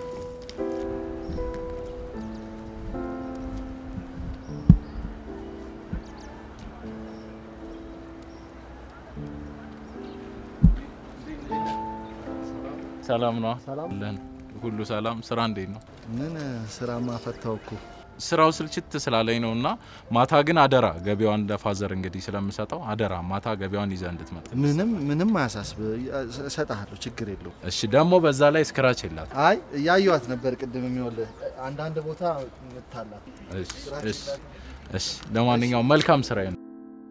ሰላም ነው አለን። ሁሉ ሰላም። ስራ እንዴት ነው? ምን ስራማ ፈታው እኮ ስራው ስልችት ስላለኝ ነው እና ማታ ግን አደራ ገቢዋን ለፋዘር እንግዲህ ስለምሰጠው አደራ ማታ ገቢዋን ይዘህ እንድትመጣ። ምንም ምንም አያሳስብ፣ እሰጥሃለሁ፣ ችግር የለው። እሺ። ደግሞ በዛ ላይ ስክራች የላት። አይ እያየኋት ነበር ቅድም የሚወልህ አንዳንድ ቦታ ምታላት እሺ፣ እሺ፣ እሺ። ለማንኛውም መልካም ስራ ነው።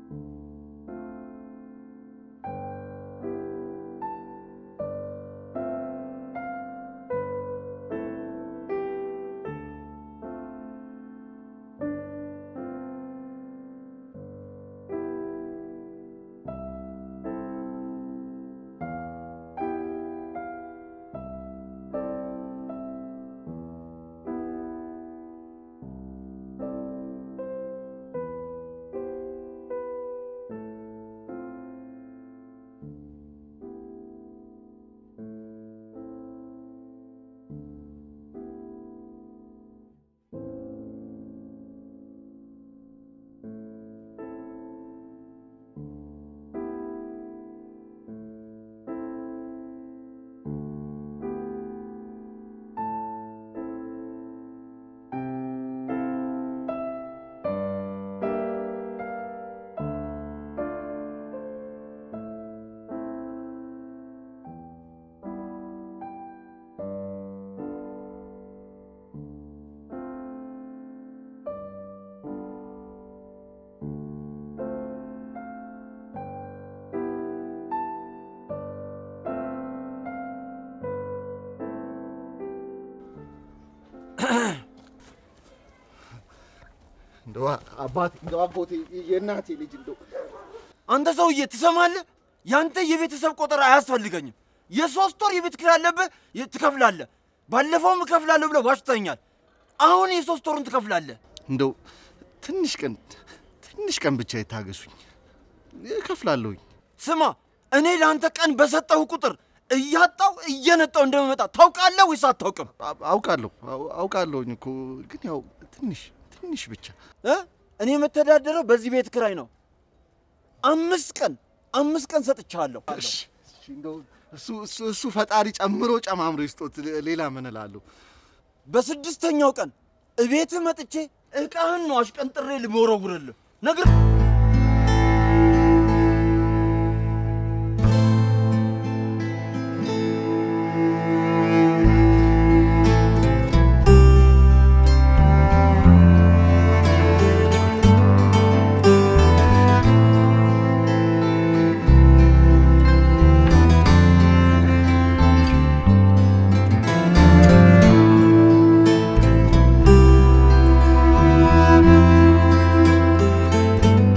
እንደው አባቴ እንደው አጎቴ የእናቴ ልጅ እንደው አንተ ሰውዬ ትሰማለህ? ያንተ የቤተሰብ ቆጠራ አያስፈልገኝም። የሶስት ወር የቤት ኪራይ አለብህ፣ የ- ትከፍላለህ። ባለፈውም እከፍላለሁ ብለህ ዋሽተኛል። አሁን የሶስት ወሩን ትከፍላለህ። እንደው ትንሽ ቀን ትንሽ ቀን ብቻ ይታገሱኝ፣ እከፍላለሁኝ። ስማ፣ እኔ ለአንተ ቀን በሰጠሁ ቁጥር እያጣው እየነጣው እንደምመጣ ታውቃለህ ወይስ አታውቅም? አ- አውቃለሁ አው- አውቃለሁኝ እኮ ግን ያው ትንሽ ትንሽ ብቻ እ? እኔ የምተዳደረው በዚህ ቤት ኪራይ ነው። አምስት ቀን አምስት ቀን ሰጥቻለሁ። እሺ፣ እሺ፣ እንደው እሱ እሱ እሱ ፈጣሪ ጨምሮ ጨማምሮ ይስጦት። ሌላ ምን እላለሁ? በስድስተኛው ቀን እቤትህ መጥቼ እቃህን ነው አሽቀንጥሬ ልመወረውርልህ ነግር እ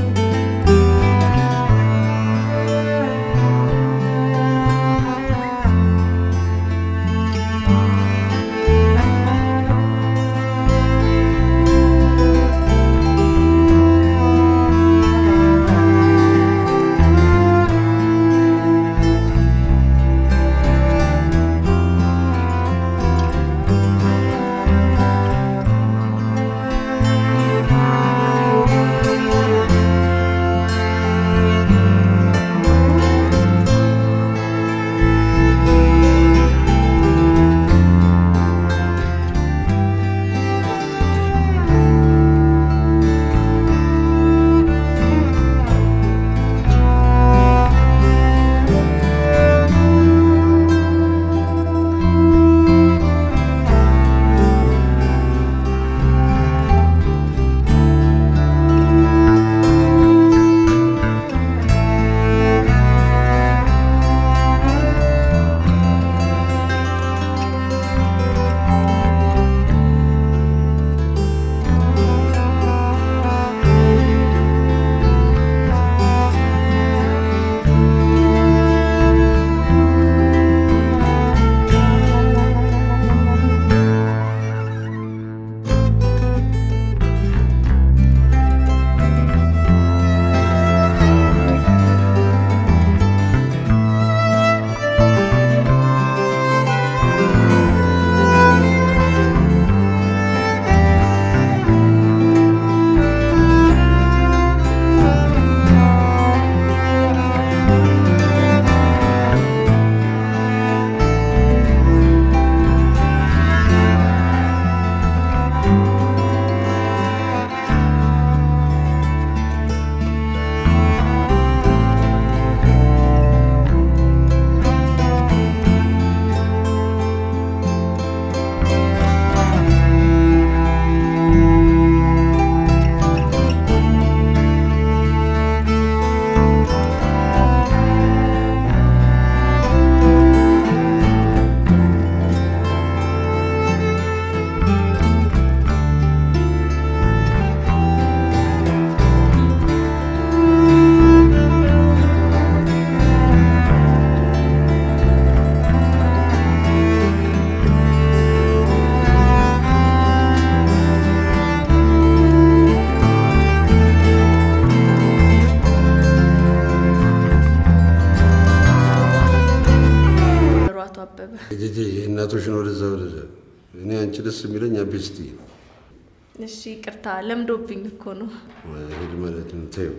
አበበ። ጄጄ የእናቶችን ወደዛ ወደዛ። እኔ አንቺ ደስ የሚለኝ አቤስቲ እሺ ይቅርታ፣ ለምዶብኝ እኮ ነው። ሄድ ማለት ነው። ተይው።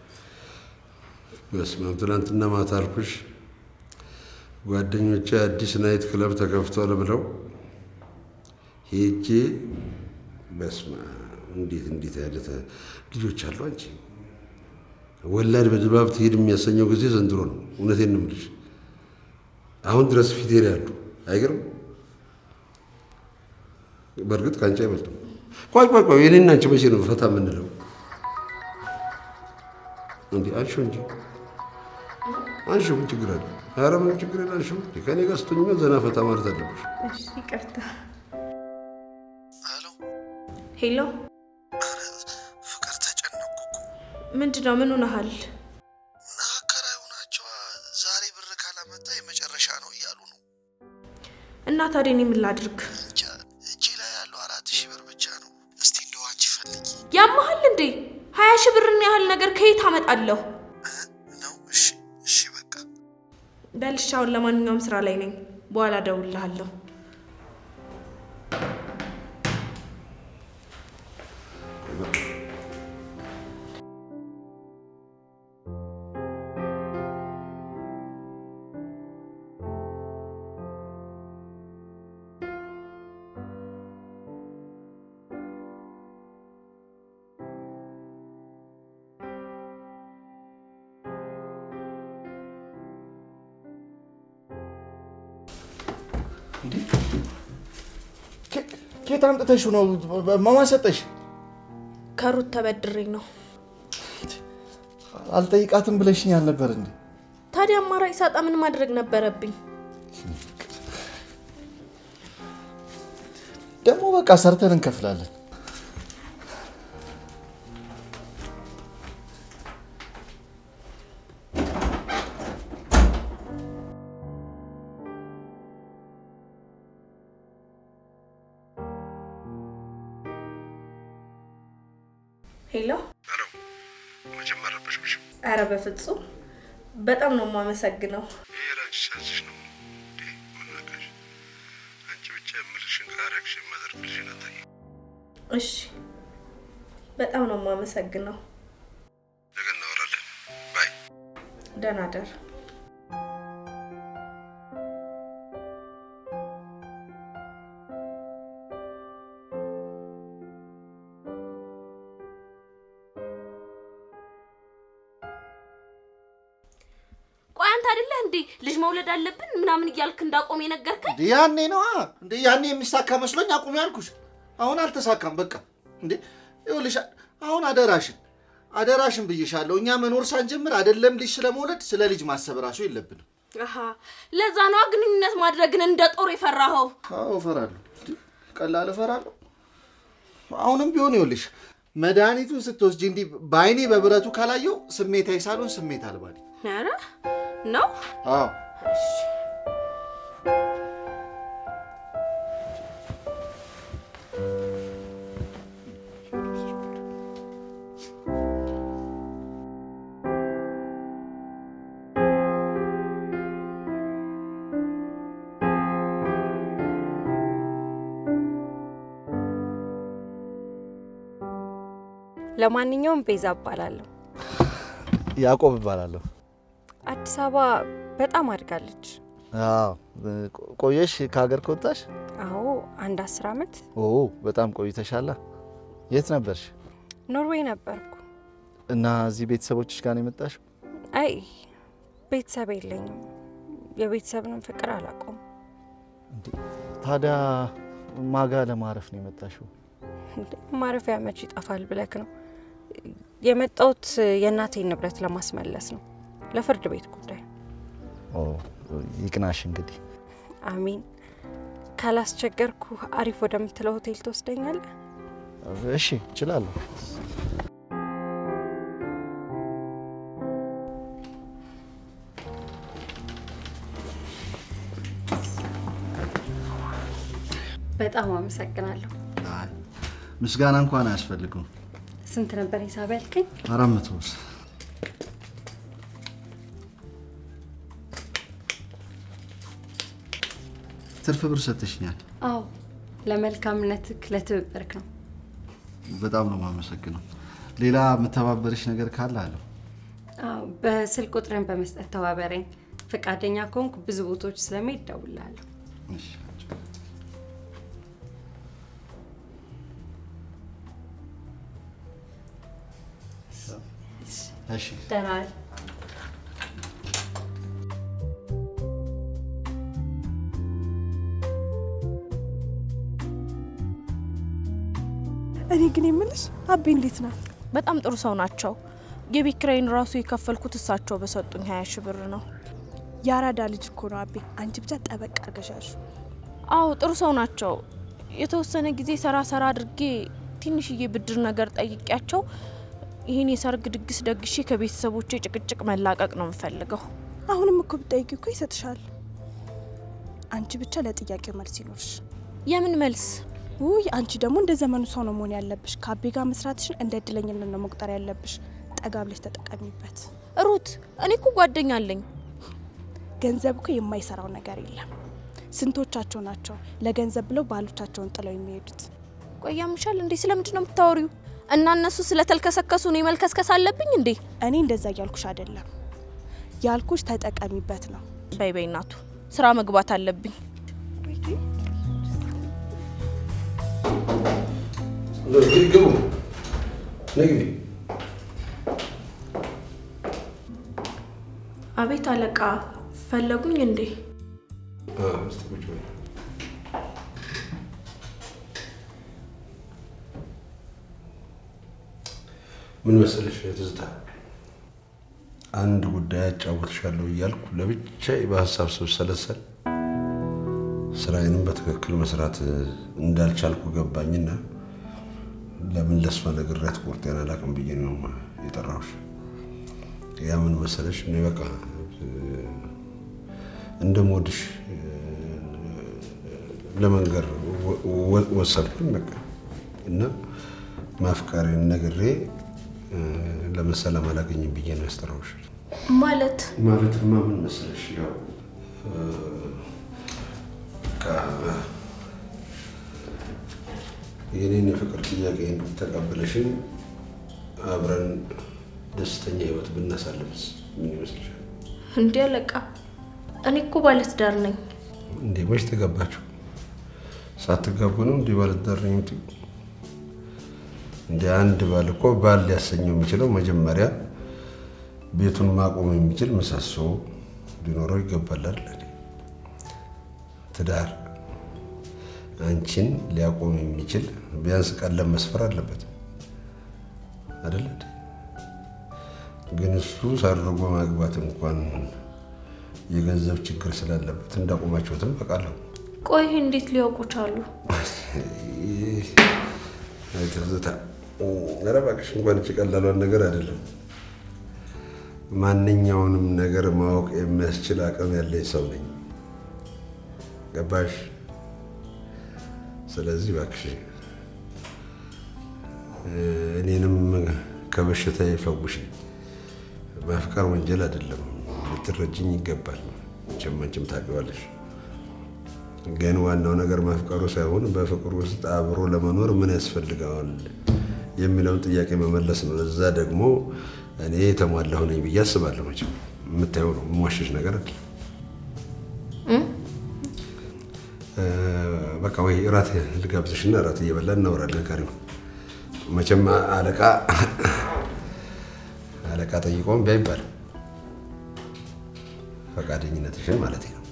በስመ አብ ትናንትና ማታ አልኩሽ ጓደኞቼ አዲስ ናይት ክለብ ተከፍቷል ብለው ሄጄ በስመ አብ እንዴት እንዴት ያለ ተ- ልጆች አሉ። አንቺ ወላድ በድባብ ትሄድ የሚያሰኘው ጊዜ ዘንድሮ ነው። እውነቴን ነው የምልሽ። አሁን ድረስ ፊቴ ላይ ያሉ አይገርም። በእርግጥ ከአንቺ አይበልጥም። ቆይ ቆይ ቆይ፣ የኔና አንቺ መቼ ነው ፈታ የምንለው? እንዴ አንሺው እንጂ አንሺው፣ ምን ችግር አለ? ኧረ ምን ችግር የለ፣ አንሺው። እንዴ ከኔ ጋር ስትሆኚ ዘና ፈታ ማለት አለብሽ። እሺ ይቅርታ። ሄሎ ሄሎ፣ ፍቅር ተጨነኩ እኮ ምንድን ነው? ምን ሆነሃል? እና አከራዩ ናቸዋ ዛሬ ብር ካላመጣ የመጨረሻ ነው እያሉ ነው። እና ታዲያ እኔ ምን ላድርግ? እንጃ እጄ ላይ ያለው አራት ሺህ ብር ብቻ ነው። እስቲ እንደው አንቺ ፈልጊ ያመሃል እንዴ? ሀያ ሺህ ብርን ያህል ነገር ከየት አመጣለሁ? ነው። እሺ እሺ በቃ በልሽ፣ አሁን ለማንኛውም ስራ ላይ ነኝ። በኋላ እደውልልሃለሁ። ኬት አምጥተሽ ነው? ማን ሰጠሽ? ከሩት ተበድሬ ነው። አልጠይቃትም ብለሽኝ አልነበር እንዴ? ታዲያ አማራጭ ሳጣ ምን ማድረግ ነበረብኝ? ደግሞ በቃ ሰርተን እንከፍላለን። ሄሎ። ሄሎ፣ መቼም አልረበሽኩሽም። አረ በፍጹም በጣም ነው የማመሰግነው። ይሄ ላንቺ ሲያንስሽ ነው እንዴ? ምን ነካሽ? አንቺ ብቻ የምልሽን ካረግሽ የማደርግልሽን አታቂ። እሺ፣ በጣም ነው የማመሰግነው። ነገ እናወራለን። ባይ ደህና ደር። ቆይ አንተ አይደለህ እንዴ ልጅ መውለድ አለብን ምናምን እያልክ እንዳቆም የነገርከኝ? እንዴ ያኔ ነዋ። እንዴ ያኔ የሚሳካ መስሎኝ አቁሚ ያልኩሽ። አሁን አልተሳካም። በቃ እንዴ ይኸውልሽ፣ አሁን አደራሽን አደራሽን ብዬሻለሁ። እኛ መኖር ሳንጀምር አይደለም ልጅ ስለመውለድ ስለ ልጅ ማሰብ ራሱ የለብንም። አሃ ለዛ ነዋ ግንኙነት ማድረግን እንደ ጦር የፈራኸው። አዎ እፈራለሁ። እንዴ ቀላል እፈራለሁ። አሁንም ቢሆን ይኸውልሽ መድኃኒቱን ስትወስጂ እንዲህ በአይኔ በብረቱ ካላየው ስሜታዊ ሳልሆን ስሜት አልባ ነኝ። ኧረ ነው አዎ ለማንኛውም ቤዛ እባላለሁ። ያዕቆብ እባላለሁ። አዲስ አበባ በጣም አድጋለች። አዎ ቆየሽ ከሀገር ከወጣሽ? አዎ አንድ አስር ዓመት ኦ በጣም ቆይተሻላ። የት ነበርሽ? ኖርዌይ ነበርኩ። እና እዚህ ቤተሰቦችሽ ጋር ነው የመጣሽው? አይ ቤተሰብ የለኝም። የቤተሰብንም ፍቅር አላውቀውም። ታዲያ ማጋ ለማረፍ ነው የመጣሽው? እንዴ፣ ማረፊያ መች ይጠፋል ብለክ ነው? የመጣሁት የእናቴን ንብረት ለማስመለስ ነው፣ ለፍርድ ቤት ጉዳይ። ኦ ይቅናሽ እንግዲህ። አሚን። ካላስቸገርኩ አሪፍ ወደምትለው ሆቴል ትወስደኛለህ? እሺ እችላለሁ። በጣም አመሰግናለሁ። ምስጋና እንኳን አያስፈልግም። ስንት ነበር ሂሳብ ያልከኝ? አራት መቶ ብር። ትርፍ ብር ሰጥሽኛል። አዎ ለመልካምነትህ ለትብብርክ ነው። በጣም ነው የማመሰግነው። ሌላ የምተባበርሽ ነገር ካለ አለው። አዎ በስልክ ቁጥርን በመስጠት ተባበረኝ። ፈቃደኛ ከሆንኩ ብዙ ቦታዎች ስለመሄድ እደውልልሃለሁ። እሺ ደህና ዋል። እኔ ግን የምልሽ አቤ እንዴት ነው? በጣም ጥሩ ሰው ናቸው። የቤት ኪራይን ራሱ የከፈልኩት እሳቸው በሰጡኝ ሀያ ሺህ ብር ነው። የአራዳ ልጅ እኮ ነው አቤ። አንቺ ብቻ ጠበቅ አርገሻሹ። አዎ ጥሩ ሰው ናቸው። የተወሰነ ጊዜ ሰራ ሰራ አድርጌ ትንሽዬ ብድር ነገር ጠይቂያቸው ይህን የሰርግ ድግስ ደግሼ ከቤተሰቦቼ ጭቅጭቅ መላቀቅ ነው የምፈልገው። አሁንም እኮ ብጠይቂ እኮ ይሰጥሻል። አንቺ ብቻ ለጥያቄው መልስ ይኖርሽ። የምን መልስ? ውይ አንቺ ደግሞ እንደ ዘመኑ ሰው ነው መሆን ያለብሽ። ከአቤ ጋር መስራትሽን እንደ እድለኝነት ነው መቁጠር ያለብሽ። ጠጋ ብለሽ ተጠቀሚበት። ሩት፣ እኔ እኮ ጓደኛ አለኝ። ገንዘብ እኮ የማይሰራው ነገር የለም። ስንቶቻቸው ናቸው ለገንዘብ ብለው ባሎቻቸውን ጥለው የሚሄዱት? ቆይ ያምሻል እንዴ? ስለምንድን ነው የምታወሪው? እና እነሱ ስለተልከሰከሱ እኔ መልከስከስ አለብኝ እንዴ? እኔ እንደዛ እያልኩሽ አይደለም። ያልኩሽ ተጠቀሚበት ነው። በይ በይ እናቱ፣ ስራ መግባት አለብኝ። ግቡ ነግቢ አቤት አለቃ፣ ፈለጉኝ እንዴ? እስቲ ቁጭ በይ። ምን መሰለሽ ትዝታ፣ አንድ ጉዳይ አጫውትሻለሁ እያልኩ ለብቻዬ በሀሳብ ስብሰለሰል ስራዬንም በትክክል መስራት እንዳልቻልኩ ገባኝና ለምን ለእሷ ነግሬያት ቁርጤን አላውቅም ብዬ ነው የጠራሁሽ። ያ ምን መሰለሽ እኔ በቃ እንደምወድሽ ለመንገር ወሰንኩኝ በቃ እና ማፍቀሬን ነግሬ ለምን ሰላም አላገኝም ብዬ ነው ያስጠራሁሽ። ማለት ማለትማ ምን መሰለሽ ያው በቃ የኔን የፍቅር ጥያቄ ተቀብለሽን አብረን ደስተኛ ህይወት ብናሳልፍስ ምን ይመስልሻል? እንዴ አለቃ፣ እኔ እኮ ባለትዳር ነኝ። እንዴ መች ተጋባችሁ? ሳትጋቡ ነው እንዲህ ባለትዳር ነኝ የምትይው? እንደ አንድ ባል እኮ ባል ሊያሰኘው የሚችለው መጀመሪያ ቤቱን ማቆም የሚችል ምሰሶ ሊኖረው ይገባላል። ትዳር አንቺን ሊያቆም የሚችል ቢያንስ ቀለም መስፈር አለበት አይደለ? ግን እሱ ሰርጎ ማግባት እንኳን የገንዘብ ችግር ስላለበት እንዳቆማችሁትም በቃለሁ። ቆይ እንዴት ሊያውቁ ቻሉ? ትዝታ፣ ኧረ እባክሽ እንኳን እቺ ቀላሏን ነገር አይደለም ማንኛውንም ነገር ማወቅ የሚያስችል አቅም ያለኝ ሰው ነኝ። ገባሽ? ስለዚህ እባክሽ እኔንም ከበሽታ ይፈውሽ። ማፍቀር ወንጀል አይደለም፣ ልትረጅኝ ይገባል። መቼም አንቺም ታውቂዋለሽ። ግን ዋናው ነገር ማፍቀሩ ሳይሆን በፍቅሩ ውስጥ አብሮ ለመኖር ምን ያስፈልገዋል የሚለውን ጥያቄ መመለስ ነው። እዛ ደግሞ እኔ የተሟላሁ ነኝ ብዬ አስባለሁ። መቼም የምታየው ነው፣ የምዋሸሽ ነገር አይደለም። በቃ ወይ እራት ልጋብዝሽና እራት እየበላን እናወራለን። ካሪው መቼም አለቃ አለቃ ጠይቆም ቢያይባል ፈቃደኝነትሽን ማለት ነው።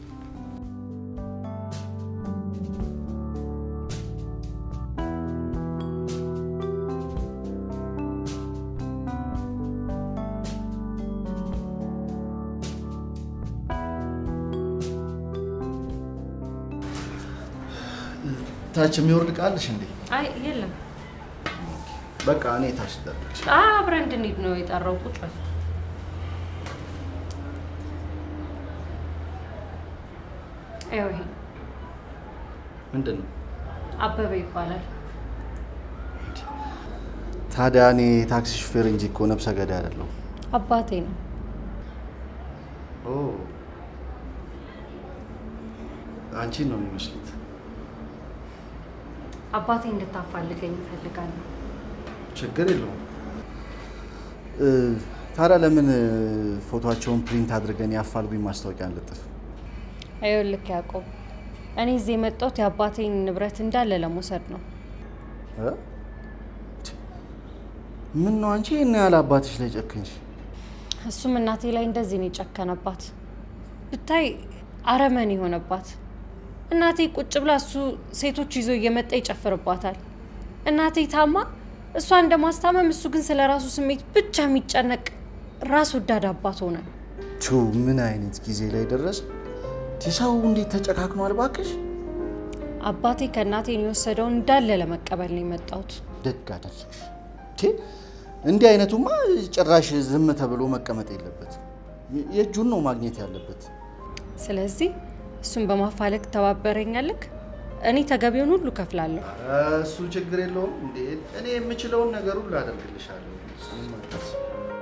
ታች የሚወርድ ቃልሽ እንዴ? አይ የለም፣ በቃ እኔ ታች ልጠብቅሽ። አብረን እንድንሄድ ነው የጠራው። ቁጭ በል። ይኸው ይሄ ምንድን ነው አበበ ይባላል። ታዲያ? እኔ ታክሲ ሹፌር እንጂ እኮ ነብሰ ገዳይ አይደለሁም። አባቴ ነው። አንቺን ነው የሚመስሉት። አባቴ እንድታፋልገኝ እፈልጋለሁ። ችግር የለውም። እ፣ ታዲያ ለምን ፎቶቸውን ፕሪንት አድርገን የአፋልጉኝ ማስታወቂያ አንለጥፍ? ይኸውልህ ያዕቆብ፣ እኔ እዚህ የመጣሁት የአባቴን ንብረት እንዳለ ለመውሰድ ነው። እ? ምን ነው አንቺ ይህን ያህል አባትሽ ላይ ጨክንሽ? እሱም እናቴ ላይ እንደዚህ ነው የጨከነባት። ብታይ አረመን የሆነባት እናቴ ቁጭ ብላ እሱ ሴቶች ይዞ እየመጣ ይጨፍርባታል። እናቴ ታማ እሷ እንደማስታመም እሱ ግን ስለ ራሱ ስሜት ብቻ የሚጨነቅ ራስ ወዳድ አባት ሆነ። ቱ ምን አይነት ጊዜ ላይ ደረስ? ሰው እንዴት ተጨካክኗል ባክሽ። አባቴ ከእናቴን የወሰደውን እንዳለ ለመቀበል ነው የመጣሁት። ደግ አደረግሽ። ቴ እንዲህ አይነቱማ ጭራሽ ዝም ተብሎ መቀመጥ የለበትም። የእጁን ነው ማግኘት ያለበት። ስለዚህ እሱን በማፋለግ ተባበረኛልክ። እኔ ተገቢውን ሁሉ ከፍላለሁ። እሱ ችግር የለውም እንዴ። እኔ የምችለውን ነገር ሁሉ አደርግልሻለሁ። እሱንም አታስቢ።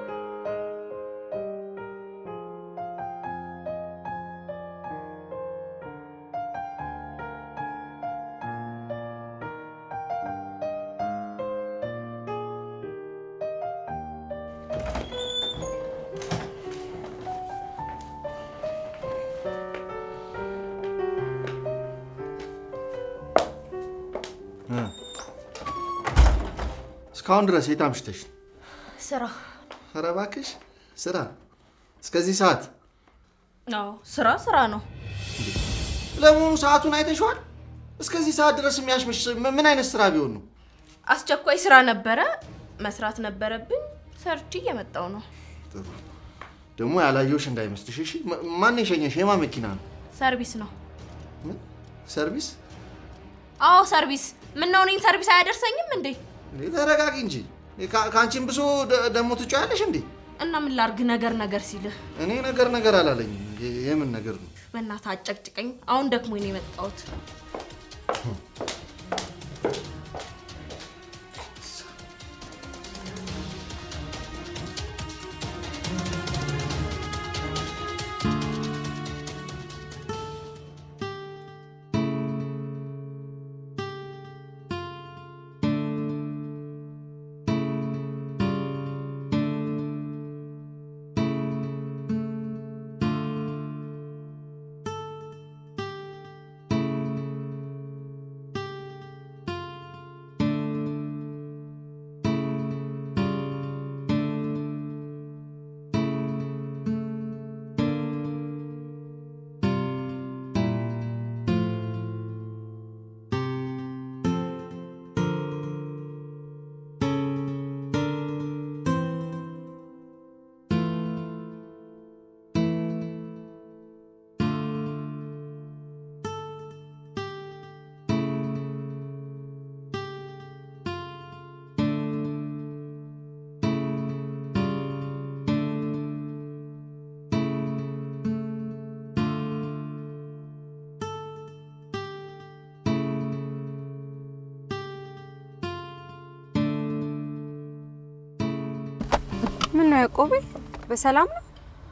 እስካሁን ድረስ የት አምሽተሽ? ስራ ኧረ እባክሽ ስራ እስከዚህ ሰዓት? አዎ ስራ ስራ ነው። ለመሆኑ ሰዓቱን አይተሽዋል? እስከዚህ ሰዓት ድረስ የሚያሽመሽ ም- ምን አይነት ስራ ቢሆን ነው? አስቸኳይ ስራ ነበረ፣ መስራት ነበረብኝ። ሰርቼ እየመጣው ነው። ጥሩ ደግሞ ያላየሁሽ እንዳይመስልሽ እሺ። ማ- ማን የሸኘሽ? የማን መኪና ነው? ሰርቪስ ነው። ምን ሰርቪስ? አዎ ሰርቪስ። ምን ነው እኔን ሰርቪስ አያደርሰኝም እንዴ? እንዴ ተረጋጊ እንጂ ከ- ከአንቺም ብሶ ደ- ደግሞ ትጮያለሽ እንዴ? እና ምን ላርግ ነገር ነገር ሲልህ እኔ ነገር ነገር አላለኝም። የ- የምን ነገር ነው? በእናትህ አጨቅጭቀኝ። አሁን ደክሞኝ ነው የመጣሁት። ምን ነው ያዕቆቤ፣ በሰላም ነው?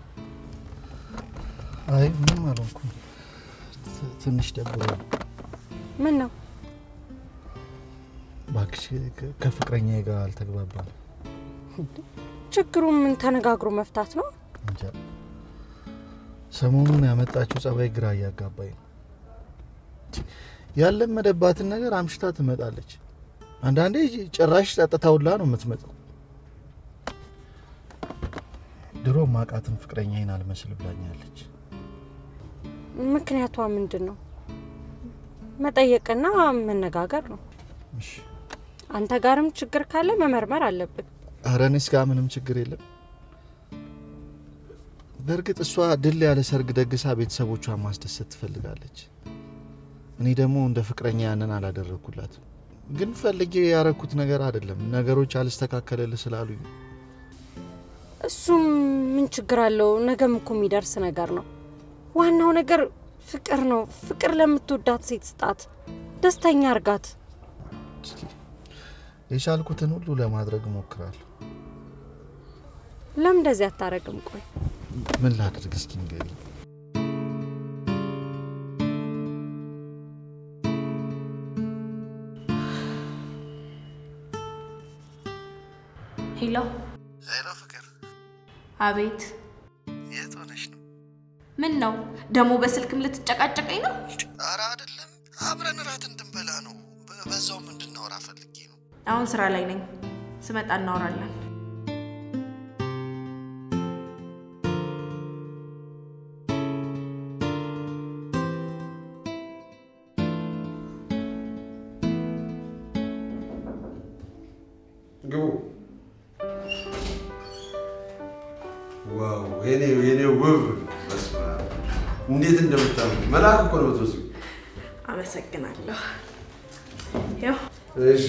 አይ ምንም አልሆንኩም። ት- ትንሽ ደብሮኝ ምን ነው እባክሽ ከ- ከፍቅረኛዬ ጋር አልተግባባም። ችግሩ? ምን ተነጋግሮ መፍታት ነው? እንጃ ሰሞኑን ያመጣችው ጸባይ ግራ እያጋባኝ ነው። ያለመደባትን ነገር አምሽታ ትመጣለች። አንዳንዴ ጭራሽ ጸጥታ ሁላ ነው የምትመጣው። ድሮ ማቃትን ፍቅረኛዬን አልመስል ብላኛለች። ምክንያቷ ምንድን ነው? መጠየቅና መነጋገር ነው። እሺ አንተ ጋርም ችግር ካለ መመርመር አለብን። ኧረ እኔስ ጋር ምንም ችግር የለም። በእርግጥ እሷ ድል ያለ ሰርግ ደግሳ ቤተሰቦቿን ማስደሰት ትፈልጋለች። እኔ ደግሞ እንደ ፍቅረኛ ያንን አላደረግኩላትም። ግን ፈልጌ ያረኩት ነገር አይደለም። ነገሮች አልስተካከልልህ ስላሉኝ ነው። እሱም ምን ችግር አለው? ነገም እኮ የሚደርስ ነገር ነው። ዋናው ነገር ፍቅር ነው። ፍቅር ለምትወዳት ሴት ስጣት፣ ደስተኛ እርጋት። እስኪ የቻልኩትን ሁሉ ለማድረግ እሞክራለሁ። ለምን እንደዚህ አታረግም? ቆይ ምን ላድርግ እስኪ ንገሪኝ። ሄሎ፣ ሄሎ ፍቅር፣ አቤት። የት ሆነሽ ነው? ምን ነው ደግሞ በስልክም ልትጨቃጨቀኝ ነው? ኧረ አይደለም፣ አብረን እራት እንድንበላ ነው። በ- በዛውም እንድናወራ ፈልጌ ነው። አሁን ስራ ላይ ነኝ። ስመጣ እናወራለን። ግቡ። ዋው የኔ የኔ ውብ በስመ አብ እንዴት እንደምታምሩ መልአክ እኮ ነው የምትመስሉ። አመሰግናለሁ። ያው እሺ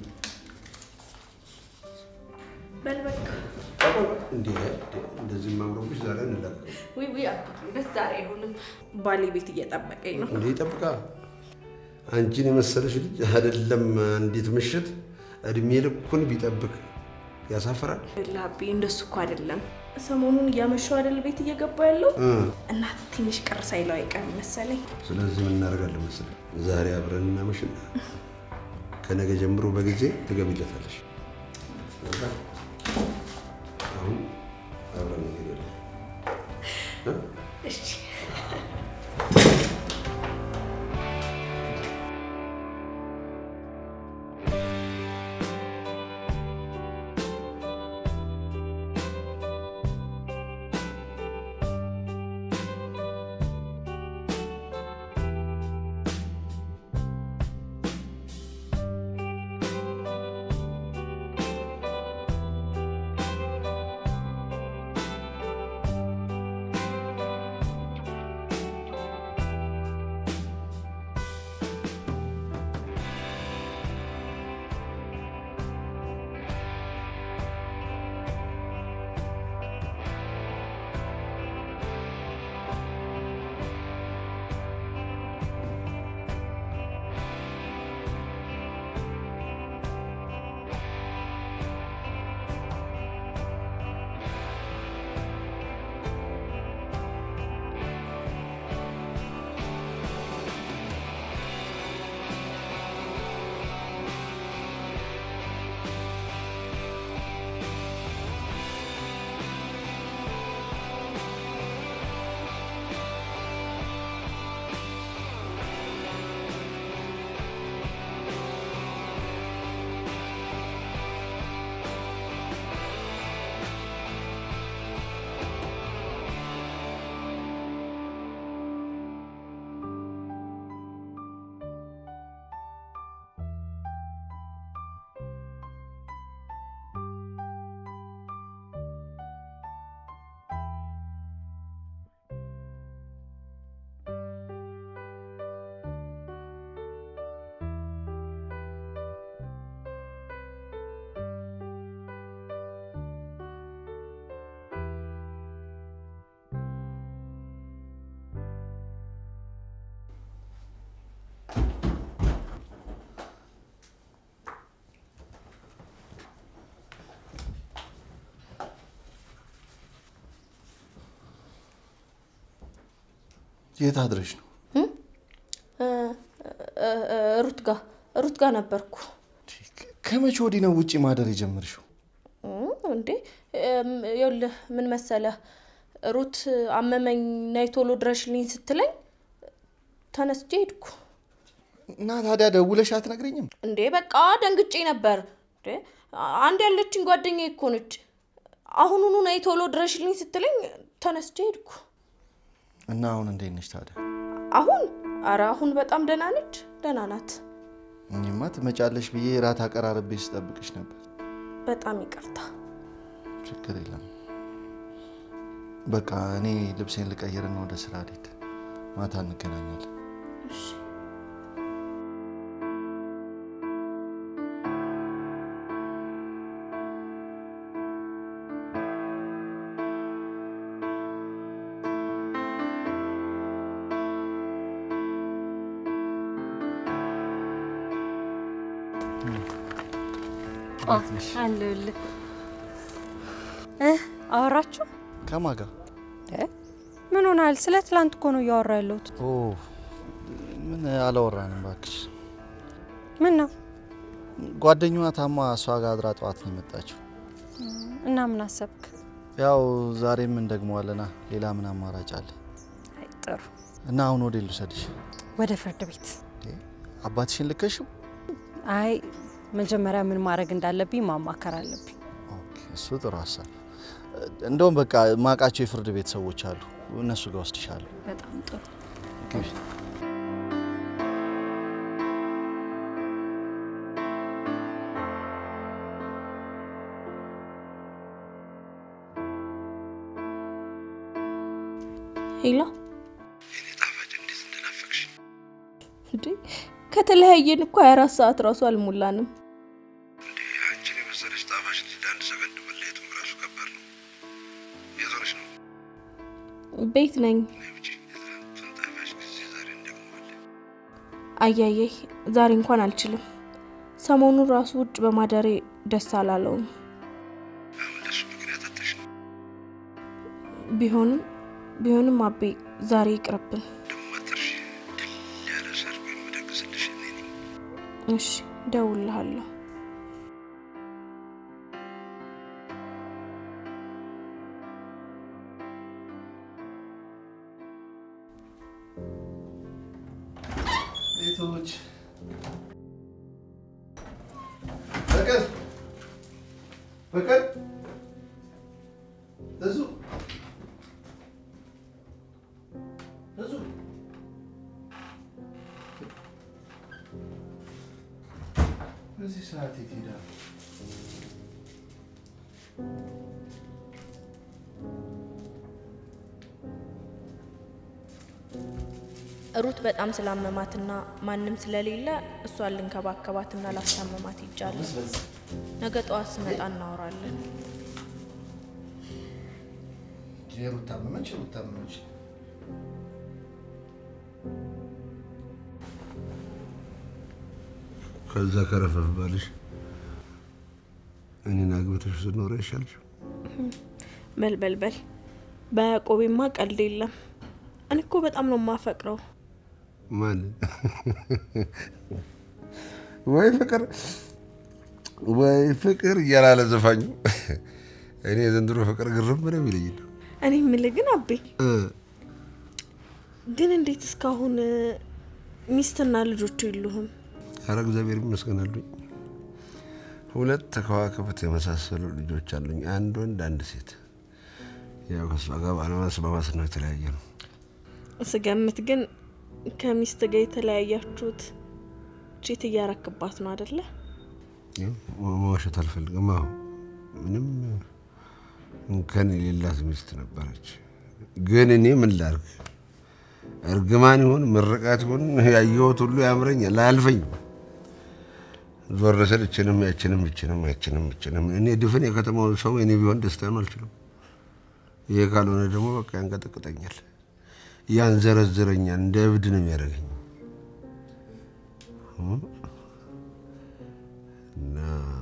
በል በቃ። እንዴ እንደዚህ ማምሮብሽ ዛሬ እንላቀቅ ውይ ውይ አትበይ፣ ደስ ዛሬ አይሆንም። ባሌ ቤት እየጠበቀኝ ነው። እንዴ ይጠብቃ አንቺን የመሰለሽ ልጅ አይደለም አንዲት ምሽት እድሜ ልኩን ቢጠብቅ ያሳፍራል። ላቢ እንደሱ እኮ አይደለም። ሰሞኑን እያመሸው አይደል ቤት እየገባ ያለው እ እና ትንሽ ቅር ሳይለው አይቀርም መሰለኝ። ስለዚህ ምን እናደርጋለን መሰለህ? ዛሬ አብረን እናመሽና ከነገ ጀምሮ በጊዜ ትገቢለታለሽ። አሁን አብረን እንሄዳለን። እ? እሺ የት አድረሽ ነው? ሩት ጋ ሩት ጋ ነበርኩ። ከመቼ ወዲህ ነው ውጪ ማደር የጀመርሽው? እም፣ እንዴ እም፣ ይኸውልህ ምን መሰለህ ሩት አመመኝ ነይ ቶሎ ድረሽልኝ ስትለኝ ተነስቼ ሄድኩ። እና ታዲያ ደውለሽ አትነግረኝም? እንዴ በቃ ደንግጬ ነበር። እንዴ አንድ ያለችኝ ጓደኛዬ እኮ ነች። አሁኑኑ ነይ ቶሎ ድረሽልኝ ስትለኝ ተነስቼ ሄድኩ። እና አሁን እንዴት ነሽ ታዲያ? አሁን አረ አሁን በጣም ደህና ነች፣ ደህና ናት። እኔማ ትመጫለሽ ብዬ ራት አቀራረቤ ስጠብቅሽ ነበር። በጣም ይቅርታ። ችግር የለም። በቃ እኔ ልብሴን ልቀይርና ወደ ስራ ልሄድ። ማታ እንገናኛለን። አለሁልህ። እ አወራችሁ? ከማን ጋር? ምን ሆናል? ስለ ትላንት እኮ ነው እያወራ ያለሁት። ኦ ምን አላወራንም እባክሽ። ምን ነው? ጓደኛዋ ታማ እሷ ጋር አድራ ጠዋት ነው የመጣችው። እና ምን አሰብክ? ያው ዛሬም እንደግመዋለና ሌላ ምን አማራጭ አለ? አይ ጥሩ። እና አሁን ወደ ልውሰድሽ? ወደ ፍርድ ቤት። አባትሽን ልከሽው? አይ መጀመሪያ ምን ማድረግ እንዳለብኝ ማማከር አለብኝ። እሱ ጥሩ ሀሳብ። እንደውም በቃ ማቃቸው የፍርድ ቤት ሰዎች አሉ፣ እነሱ ጋር ወስድሻለሁ። በጣም ጥሩ። ግቢ። ሄላ እንዴ ከተለያየን እኮ 24 ሰዓት ራሱ አልሞላንም። አንቺን የመሰለች ጣፋጭ ልጅ ለአንድ ሰከንድ መለየቱም ራሱ ከባድ ነው። የት ሆነሽ ነው? ቤት ነኝ። አያየህ ዛሬ እንኳን አልችልም። ሰሞኑን ራሱ ውጭ በማደሬ ደስ አላለውም። ቢሆንም ቢሆንም አቤ ዛሬ ይቅርብን። ያለ ሰርግ የምደግስልሽ እኔ ነኝ። እሺ እደውልልሃለሁ። ቤቶች ፍቅር ፍቅር እዙ እዙ በዚህ ሰዓት የት ሄዳ ነው? ሩት በጣም ስላመማትና ማንም ስለሌለ እሷን ልንከባከባትና ላስታመማት ይጃለሁ። ነገ ጠዋት ስመጣ እናወራለን። የሩት ታመመች፣ ሩት ታመመች። ከዛ ከረፈፍ ባልሽ እኔን አግብተሽ ስትኖሪ አይሻልሽ? በልበልበል በያዕቆቤማ ቀልድ የለም። እኔ እኮ በጣም ነው የማፈቅረው። ማን ወይ ፍቅር ወይ ፍቅር እያላለ ዘፋኙ እኔ የዘንድሮ ፍቅር ግርም ነው የሚለኝ ነው። እኔ የምልህ ግን አቤ ግን እንዴት እስካሁን ሚስትና ልጆቹ የሉህም? ኧረ እግዚአብሔር ይመስገን አሉኝ። ሁለት ከዋክብት የመሳሰሉ ልጆች አሉኝ። አንድ ወንድ፣ አንድ ሴት። ያው ከሷ ጋር ባለመስማማት ነው የተለያየ ነው። ስገምት ግን ከሚስት ጋር የተለያያችሁት ቼት እያረክባት ነው አደለ? ያው መዋሸት አልፈልግም። አሁ ምንም እንከን የሌላት ሚስት ነበረች። ግን እኔ ምን ላርግ? እርግማን ይሁን ምርቃት ይሁን ያየሁት ሁሉ ያምረኛል፣ አያልፈኝም። ዞር ስል እችንም ያችንም እችንም ያችንም እችንም እኔ ድፍን የከተማው ሰው እኔ ቢሆን ደስታ ነው አልችልም። ይሄ ካልሆነ ደግሞ በቃ ያንቀጠቅጠኛል፣ ያንዘረዝረኛል፣ እንደ እብድ ነው የሚያደርገኝ እና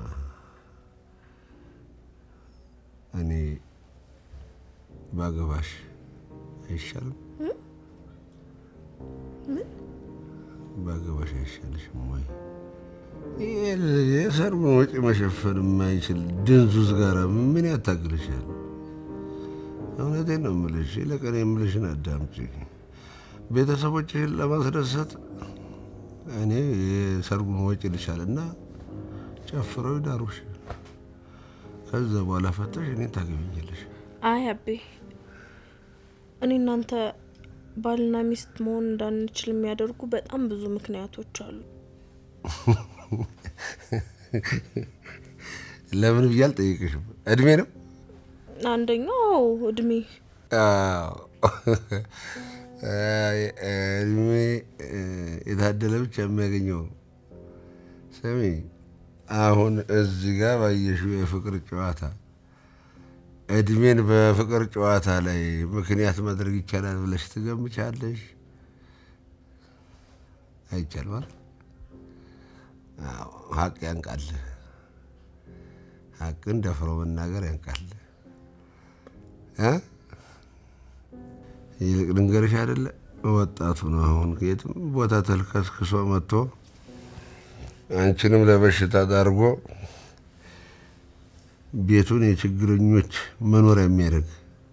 እኔ ባገባሽ አይሻልም? ምን ባገባሽ አይሻልሽም ወይ? የሰርጉን ወጪ መሸፈን የማይችል ድንዙዝ ጋር ምን ያታግልሻል? እውነቴን ነው የምልሽ። ለቀን የምልሽን አዳምጪ። ቤተሰቦችሽን ለማስደሰት እኔ የሰርጉን ወጪ ልሻል እና ጨፍረው ይዳሩሽ። ከዛ በኋላ ፈተሽ እኔ ታገቢኛለሽ። አይ አቤ፣ እኔ እናንተ ባልና ሚስት መሆን እንዳንችል የሚያደርጉ በጣም ብዙ ምክንያቶች አሉ። ለምን ብዬ አልጠይቅሽም። እድሜ ነው አንደኛው እድሜ አዎ። አይ፣ እድሜ የታደለ ብቻ የሚያገኘው ነው። ስሚ፣ አሁን እዚህ ጋር ባየሽው የፍቅር ጨዋታ እድሜን በፍቅር ጨዋታ ላይ ምክንያት ማድረግ ይቻላል ብለሽ ትገምቻለሽ? አይቻልም አይደል? አዎ፣ ሀቅ ያንቃል። ሀቅን ደፍሮ መናገር ያንቃል። እ ይልቅ ልንገርሽ አይደለ ወጣቱ ነው አሁን ከየትም ቦታ ተልከስክሶ መጥቶ አንቺንም ለበሽታ ዳርጎ ቤቱን የችግረኞች መኖሪያ የሚያደርግ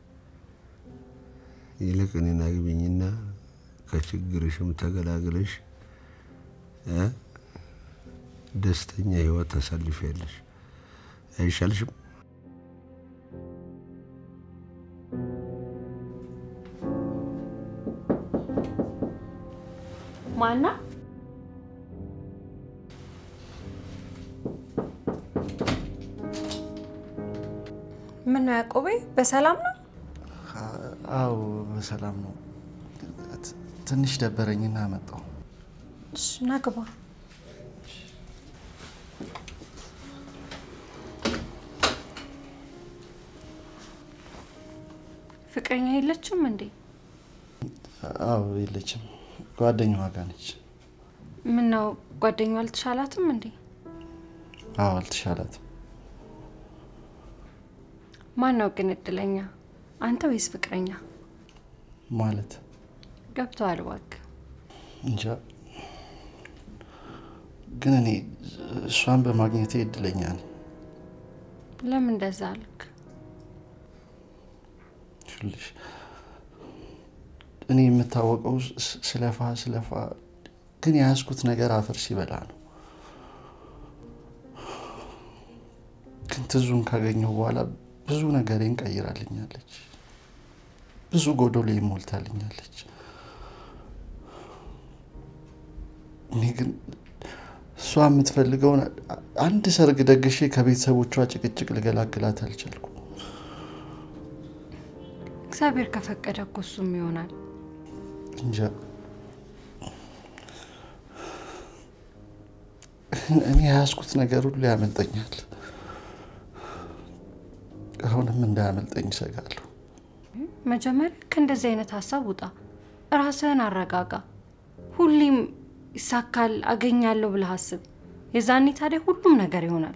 ይልቅ እኔን አግቢኝና ከችግርሽም ተገላግለሽ እ ደስተኛ ህይወት ታሳልፊያለሽ። አይሻልሽም? ማና ምን ነው ያዕቆቤ፣ በሰላም ነው? አዎ በሰላም ነው። ት- ትንሽ ደበረኝና መጣሁ። እሺ ና ግባ። ፍቅረኛ የለችም እንዴ? አዎ የለችም፣ ጓደኛዋ ጋር ነች። ምን ነው ጓደኛዋ አልተሻላትም እንዴ? አዎ አልተሻላትም። ማን ነው ግን እድለኛ፣ አንተ ወይስ ፍቅረኛ? ማለት ገብተዋል እባክህ። እንጃ፣ ግን እኔ እሷን በማግኘቴ እድለኛ ነኝ። ለምን እንደዛ አልክ? ይኸውልሽ እኔ የምታወቀው ስ- ስለፋ ስለፋ ግን የያዝኩት ነገር አፈር ሲበላ ነው። ግን ትዙን ካገኘሁ በኋላ ብዙ ነገሬን ቀይራልኛለች። ብዙ ጎዶሎ ሞልታልኛለች። እኔ ግን እሷ የምትፈልገውን አንድ ሰርግ ደግሼ ከቤተሰቦቿ ጭቅጭቅ ልገላግላት አልቻልኩም። እግዚአብሔር ከፈቀደ እኮ እሱም ይሆናል። እንጃ እኔ የያዝኩት ነገር ሁሉ ያመልጠኛል። አሁንም እንዳያመልጠኝ እሰጋለሁ። መጀመሪያ ከእንደዚህ አይነት ሀሳብ ውጣ፣ ራስህን አረጋጋ። ሁሌም ይሳካል አገኛለሁ ብለህ አስብ። የዛኔ ታዲያ ሁሉም ነገር ይሆናል።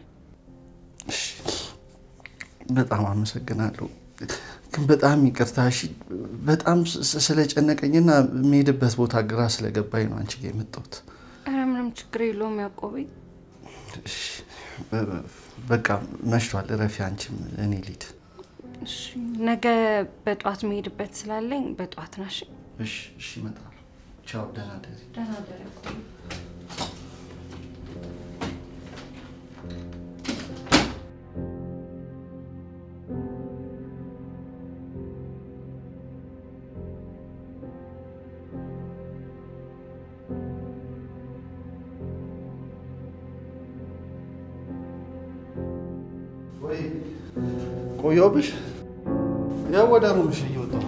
በጣም አመሰግናለሁ። ግን በጣም ይቅርታ እሺ። በጣም ስ- ስለጨነቀኝና የሚሄድበት ቦታ ግራ ስለገባኝ ነው አንቺ ጋ የመጣሁት። ኧረ ምንም ችግር የለውም ያዕቆቤ። እሺ፣ በ- በ- በቃ መሽቷል። እረፊ አንቺም፣ እኔ ልሂድ። እሺ፣ ነገ በጠዋት መሄድበት ስላለኝ በጠዋት ናሽ። እሺ፣ እሺ፣ እመጣለሁ። ቻው፣ ደህና ደሪ። ደህና እደር ያዕቆቤ። ወይ ቆየሁብሽ? ያው ወደ ሩምሽ እየወጣሁ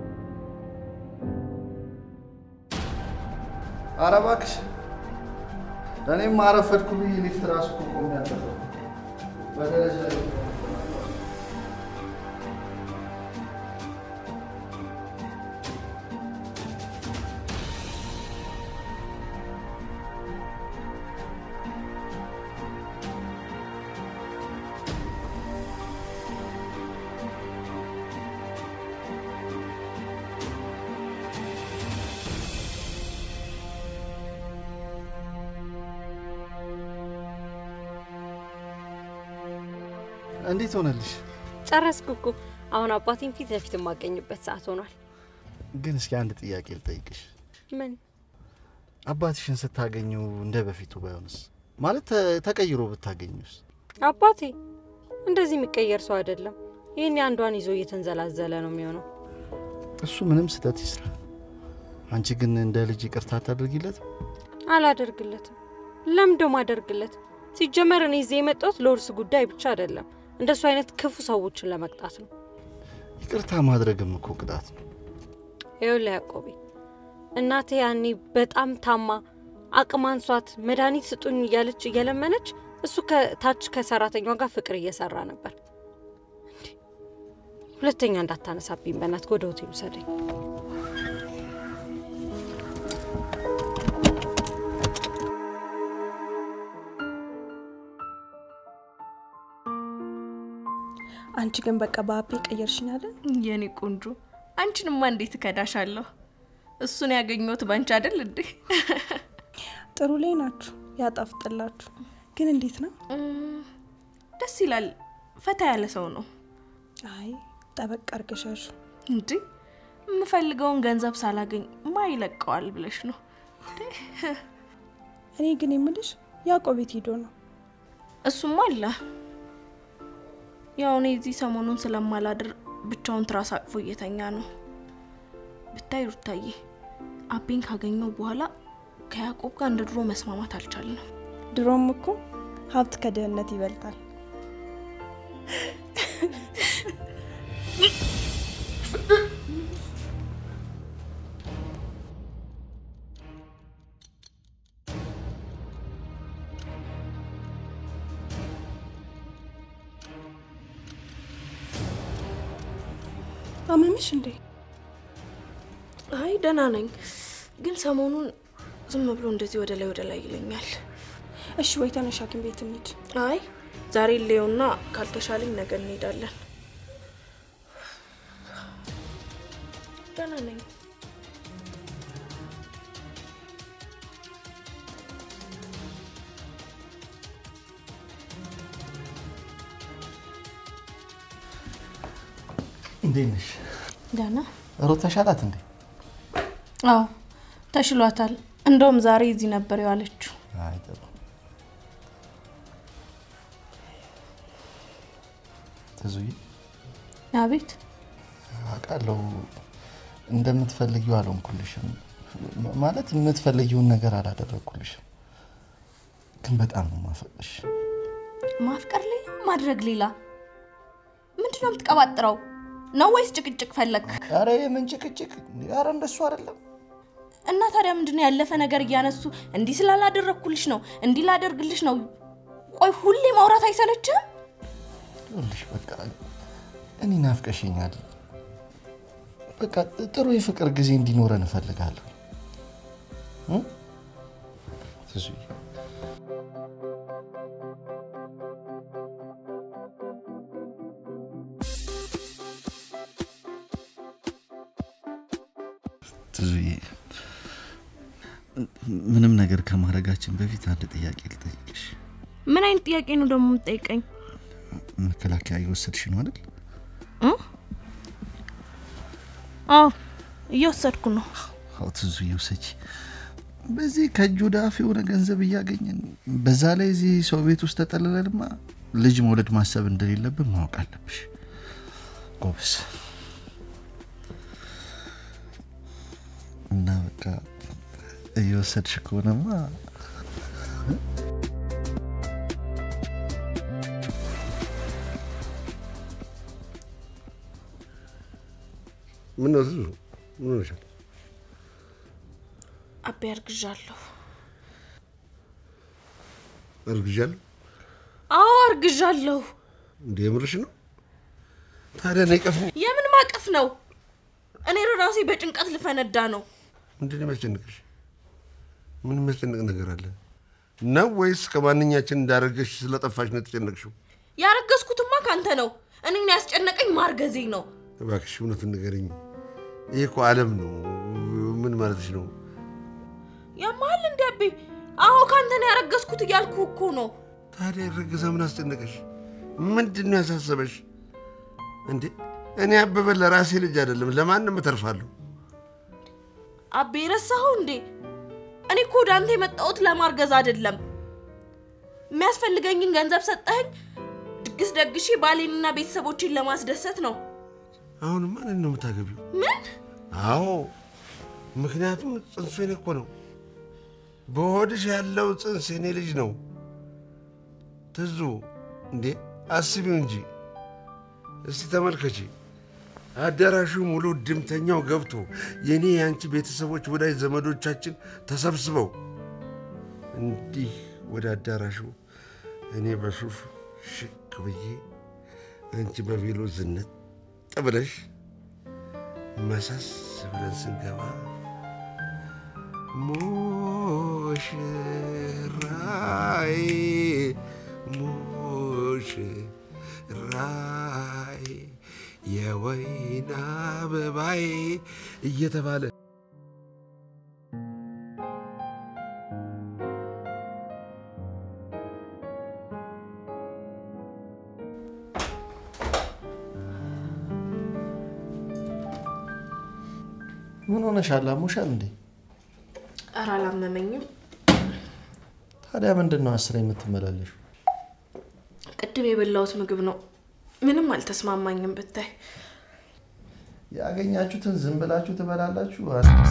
ኧረ እባክሽ እኔም አረፈድኩ ብዬ ሊፍት እራሱ እኮ ቆሜያለሁ። በደረጃ ላይ እንዴት ሆነልሽ? ጨረስኩ እኮ። አሁን አባቴን ፊት ለፊት የማገኝበት ሰዓት ሆኗል። ግን እስኪ አንድ ጥያቄ ልጠይቅሽ። ምን አባትሽን ስታገኙ እንደ በፊቱ ባይሆንስ? ማለት ተ- ተቀይሮ ብታገኙስ? አባቴ እንደዚህ የሚቀየር ሰው አይደለም። ይህን አንዷን ይዞ እየተንዘላዘለ ነው የሚሆነው። እሱ ምንም ስህተት ይስራ፣ አንቺ ግን እንደ ልጅ ይቅርታ አታደርጊለት? አላደርግለትም። ለምዶ ማደርግለት? ሲጀመር እኔ እዚህ የመጣሁት ለውርስ ጉዳይ ብቻ አይደለም፣ እንደሱ አይነት ክፉ ሰዎችን ለመቅጣት ነው። ይቅርታ ማድረግም እኮ ቅጣት ነው። ይኸውልህ ያዕቆቤ፣ እናቴ ያኔ በጣም ታማ አቅም አንሷት መድኃኒት ስጡኝ እያለች እየለመነች እሱ ከታች ከሰራተኛዋ ጋር ፍቅር እየሰራ ነበር። እንዴ! ሁለተኛ እንዳታነሳብኝ በእናትህ ወደ ሆቴል ውሰደኝ። አንቺ ግን በቃ በአቤ ቀየርሽኝ አይደል? የኔ ቆንጆ አንቺንማ እንዴት እከዳሻለሁ? እሱን ያገኘሁት ባንቺ አይደል እንዴ? ጥሩ ላይ ናችሁ፣ ያጣፍጥላችሁ። ግን እንዴት ነው? ደስ ይላል። ፈታ ያለ ሰው ነው። አይ ጠበቅ አርገሻሹ እንዴ የምፈልገውን ገንዘብ ሳላገኝ ማ ይለቀዋል ብለሽ ነው? እኔ ግን የምልሽ ያዕቆብ ቤት ሄዶ ነው። እሱም አለ። ያው እኔ እዚህ ሰሞኑን ስለማላድር ብቻውን ትራስ አቅፎ እየተኛ ነው። ብታይ ሩታዬ፣ አቤን ካገኘው በኋላ ከያዕቆብ ጋር እንደ ድሮ መስማማት አልቻልንም። ድሮም እኮ ሀብት ከድህነት ይበልጣል። አመመሽ እንዴ? አይ ደህና ነኝ፣ ግን ሰሞኑን ዝም ብሎ እንደዚህ ወደ ላይ ወደ ላይ ይለኛል። እሺ ወይ ተነሽ ሐኪም ቤት እንሂድ። አይ ዛሬ ሌውና ካልተሻለኝ ነገ እንሄዳለን። ደህና ነኝ። እንዴት ነሽ? ደህና ሩት ተሻላት እንዴ? አዎ ተሽሏታል። እንደውም ዛሬ እዚህ ነበር የዋለችው። አይ ጥሩ። ትዙዬ አቤት አውቃለሁ እንደምትፈልጊው አልሆንኩልሽም። ም- ማለት የምትፈልጊውን ነገር አላደረግኩልሽም፣ ግን በጣም ነው ማፈቅሽ። ማፍቀር ሌላ ማድረግ ሌላ። ምንድን ነው የምትቀባጥረው? ነው ወይስ ጭቅጭቅ ፈለግ? ኧረ የምን ጭቅጭቅ? ኧረ እንደሱ አይደለም። እና ታዲያ ምንድን ነው ያለፈ ነገር እያነሱ እንዲህ ስላላደረግኩልሽ ነው እንዲህ ላደርግልሽ ነው። ቆይ ሁሌ ማውራት አይሰለችም? ይኸውልሽ በቃ እኔ ናፍቀሽኛል። በቃ ጥሩ የፍቅር ጊዜ እንዲኖረን እፈልጋለሁ። እ? ትዙዬ ትዙዬ ምንም ነገር ከማድረጋችን በፊት አንድ ጥያቄ ልጠይቅሽ። ምን አይነት ጥያቄ ነው ደግሞ የምትጠይቀኝ? መከላከያ እየወሰድሽ ነው አይደል? እ? አዎ እየወሰድኩ ነው። አዎ ትዙዬ ውሰጂ። በዚህ ከእጅ ወደ አፍ የሆነ ገንዘብ እያገኘን በዛ ላይ እዚህ ሰው ቤት ውስጥ ተጠልለንማ ልጅ መውለድ ማሰብ እንደሌለብን ማወቅ አለብሽ። ጎበስ እና በቃ እየወሰድሽ ከሆነማ ምን ነው ትዙ? ምን ሆነሻል? አቤ አርግዣለሁ። እርግዣለሁ? አዎ አርግዣለሁ። እንደ የምርሽ ነው? ታዲያ እኔ ቀፍ የምን ማቀፍ ነው? እኔ ራሴ በጭንቀት ልፈነዳ ነው። ምንድን ነው የሚያስጨንቅሽ? ምን የሚያስጨንቅ ነገር አለ ነው? ወይስ ከማንኛችን እንዳረገሽ ስለጠፋሽ ነው የተጨነቅሽው? ያረገዝኩትማ ካንተ ነው። እኔን ያስጨነቀኝ ማርገዜ ነው። እባክሽ እውነቱን ንገረኝ። ይህ እኮ ዓለም ነው። ምን ማለትሽ ነው? ያማል እንዲ አቤ? አዎ ካንተ ነው ያረገዝኩት እያልኩ እኮ ነው። ታዲያ የረገዘ ምን አስጨነቀሽ? ምንድን ነው ያሳሰበሽ? እንዴ እኔ አበበ ለራሴ ልጅ አይደለም ለማንም እተርፋለሁ። አቤ ረሳኸው እንዴ? እኔ እኮ ወደ አንተ የመጣሁት ለማርገዝ አይደለም። የሚያስፈልገኝን ገንዘብ ሰጠኸኝ፣ ድግስ ደግሼ ባሌንና ቤተሰቦቼን ለማስደሰት ነው። አሁን ማንን ነው የምታገቢው? ምን? አዎ ምክንያቱም ጽንሱ የኔ እኮ ነው። በሆድሽ ያለው ጽንስ የኔ ልጅ ነው። ትዙ እንዴ አስቢው እንጂ እስቲ ተመልከቺ። አዳራሹ ሙሉ ድምተኛው ገብቶ የእኔ የአንቺ ቤተሰቦች፣ ወዳጅ ዘመዶቻችን ተሰብስበው እንዲህ ወደ አዳራሹ እኔ በሱፍ ሽክ ብዬ አንቺ በቬሎ ዝነት ብለሽ መሰስ ብለን ስንገባ ሙሽራይ ሙሽራይ የወይን አበባይ እየተባለ ምን ሆነሻል? አሞሻል እንዴ? ኧረ አላመመኝም። ታዲያ ምንድን ነው አስር የምትመላለሹ? ቅድም የበላሁት ምግብ ነው። ምንም አልተስማማኝም ብታይ። ያገኛችሁትን ዝም ብላችሁ ትበላላችሁ?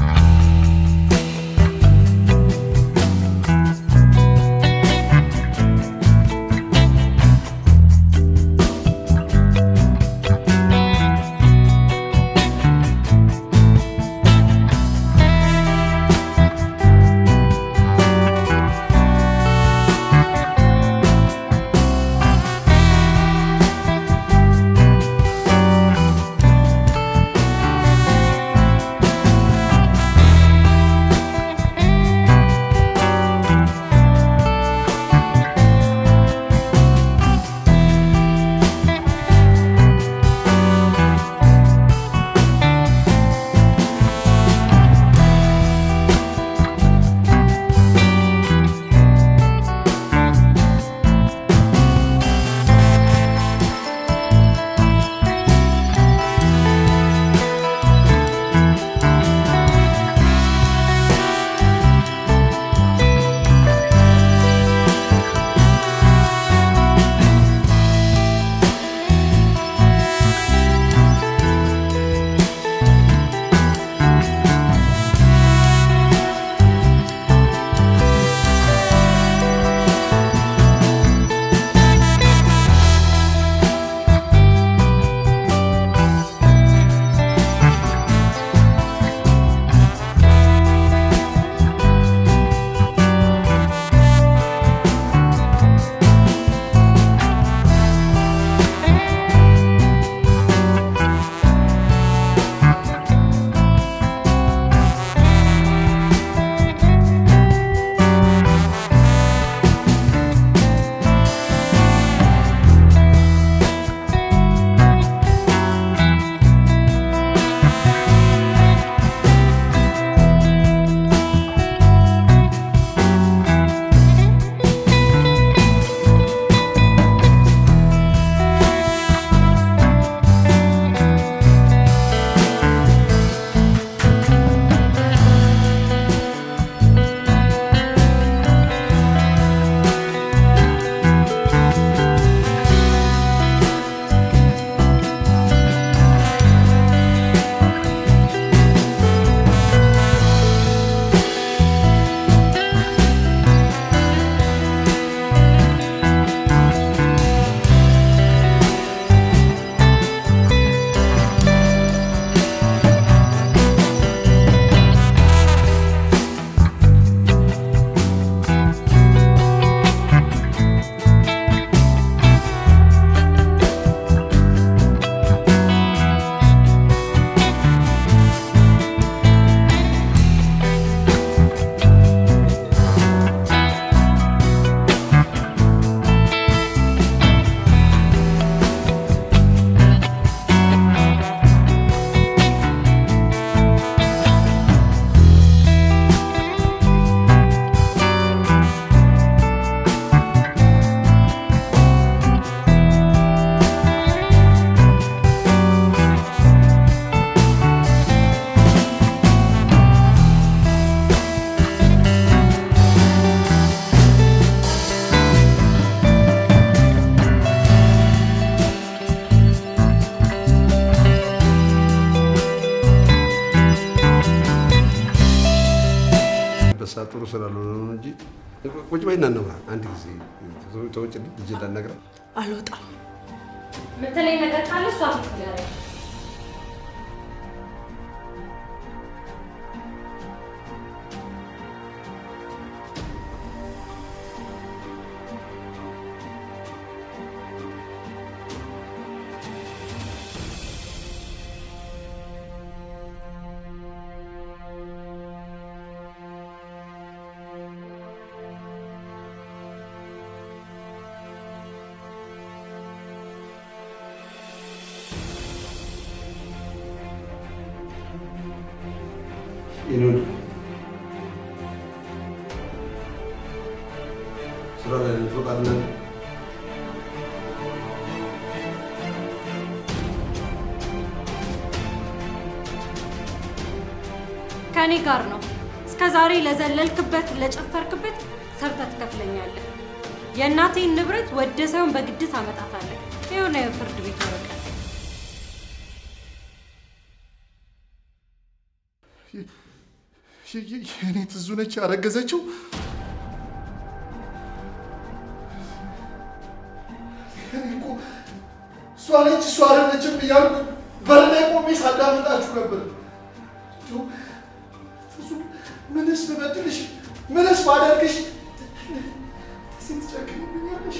በሳ ጥሩ ስላልሆነ ነው እንጂ ቁጭ በይና እናውራ። አንድ ጊዜ ተውጭልኝ ልጅ እንዳልነግራት አልወጣም። የምትለኝ ነገር ካለ እሷ ትንገረኝ። ይኑን ስራ ላይ ነን፣ ፈቃደኛ ነን። ከእኔ ጋር ነው። እስከ ዛሬ ለዘለልክበት፣ ለጨፈርክበት ሰርተህ ትከፍለኛለህ። የእናቴን ንብረት ወደ ሳይሆን በግድ ታመጣታለህ። የሆነ የፍርድ ቤት ወረቀት የእኔ ትዙ ነች ያረገዘችው። እኔ እኮ እሷ ነች እሷ አይደለችም እያልኩ በር ላይ ቆሜ ሳዳምጣችሁ ነበር። እንደው ትዙ ምንስ ብበድልሽ ምንስ ባደርግሽ ሴት ትጨክንብኛለሽ?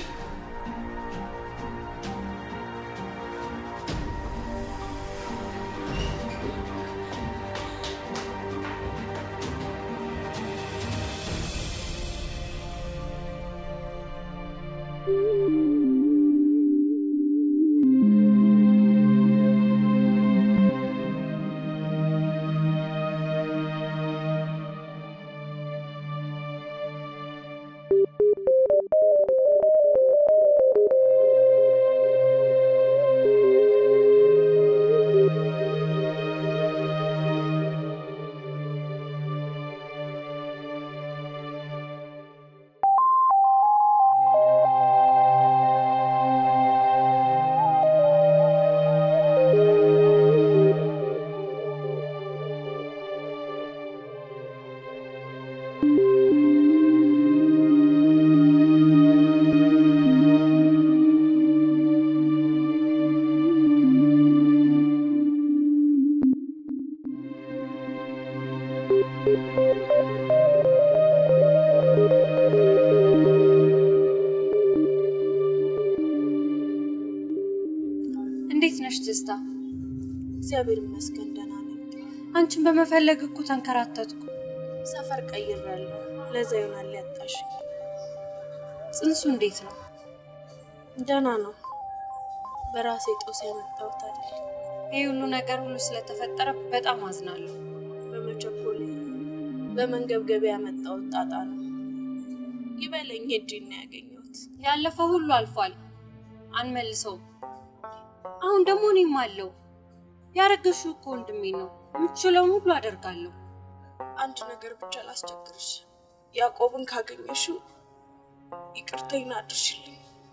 እንዴት ነሽ ትዝታ? እግዚአብሔር ይመስገን ደህና ነኝ። አንቺን በመፈለግ እኮ ተንከራተትኩ። ሰፈር ቀይሬያለሁ። ለዛ ይሆናል ያጣሽ። ጽንሱ እንዴት ነው? ደህና ነው። በራሴ ጦስ ያመጣሁት አይደል። ይህ ሁሉ ነገር ሁሉ ስለተፈጠረ በጣም አዝናለሁ። በመቸኮሌ በመንገብገቢያ ያመጣሁት ጣጣ ነው። ይበለኝ ሄጄ ነው ያገኘሁት። ያለፈው ሁሉ አልፏል፣ አንመልሰውም። አሁን ደግሞ እኔም አለው። ያረገሽው እኮ ወንድሜ ነው። የምችለውን ሁሉ አደርጋለሁ። አንድ ነገር ብቻ ላስቸግርሽ። ያዕቆብን ካገኘሽው ይቅርታዬን አድርሽልኝ።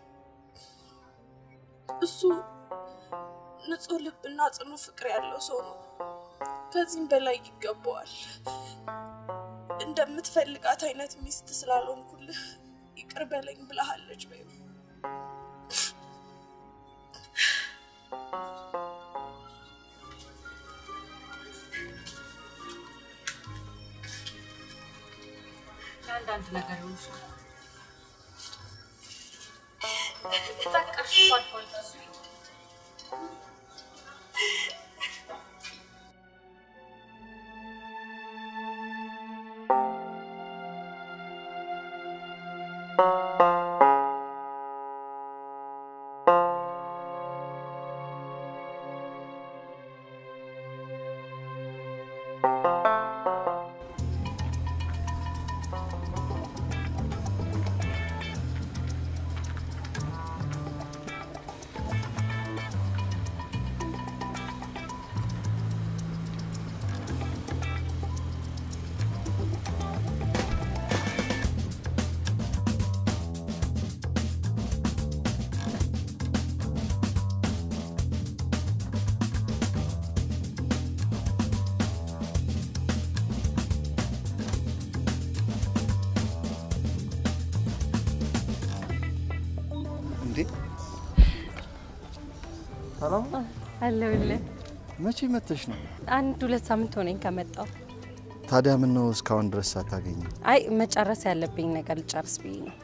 እሱ ንጹሕ ልብና ጽኑ ፍቅር ያለው ሰው ነው። ከዚህም በላይ ይገባዋል። እንደምትፈልጋት አይነት ሚስት ስላልሆንኩልህ ይቅር በለኝ ብለሃለች በይው። ለአንዳንድ ነገር ይሆንሻል። በቃሽ እኮ አልፏል። ብዙ እንዴ ሰላም ነው? አለሁልህ። መቼ መተሽ ነው? አንድ ሁለት ሳምንት ሆነኝ ከመጣሁ። ታዲያ ምን ነው እስካሁን ድረስ ሳታገኝ? አይ መጨረስ ያለብኝ ነገር ልጨርስ ብዬ ነው።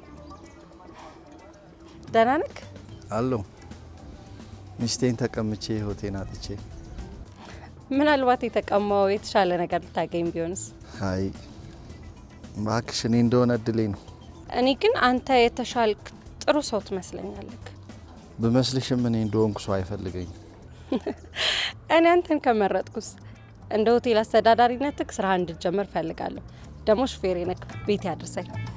ደህና ነህ? አለሁ። ሚስቴን ተቀምቼ ህይወቴን አጥቼ። ምናልባት የተቀማው የተሻለ ነገር ልታገኝ ቢሆንስ? አይ እባክሽ፣ እኔ እንደሆነ እድሌ ነው። እኔ ግን አንተ የተሻልክ ጥሩ ሰው ትመስለኛለህ። ብመስልሽም እኔ እንደሆንኩ ሰው አይፈልገኝም። እኔ አንተን ከመረጥኩስ እንደ ሆቴል አስተዳዳሪነትህ ስራ እንድጀምር ፈልጋለሁ። ደግሞ ሹፌሬ ነህ፣ ቤት ያድርሰኝ።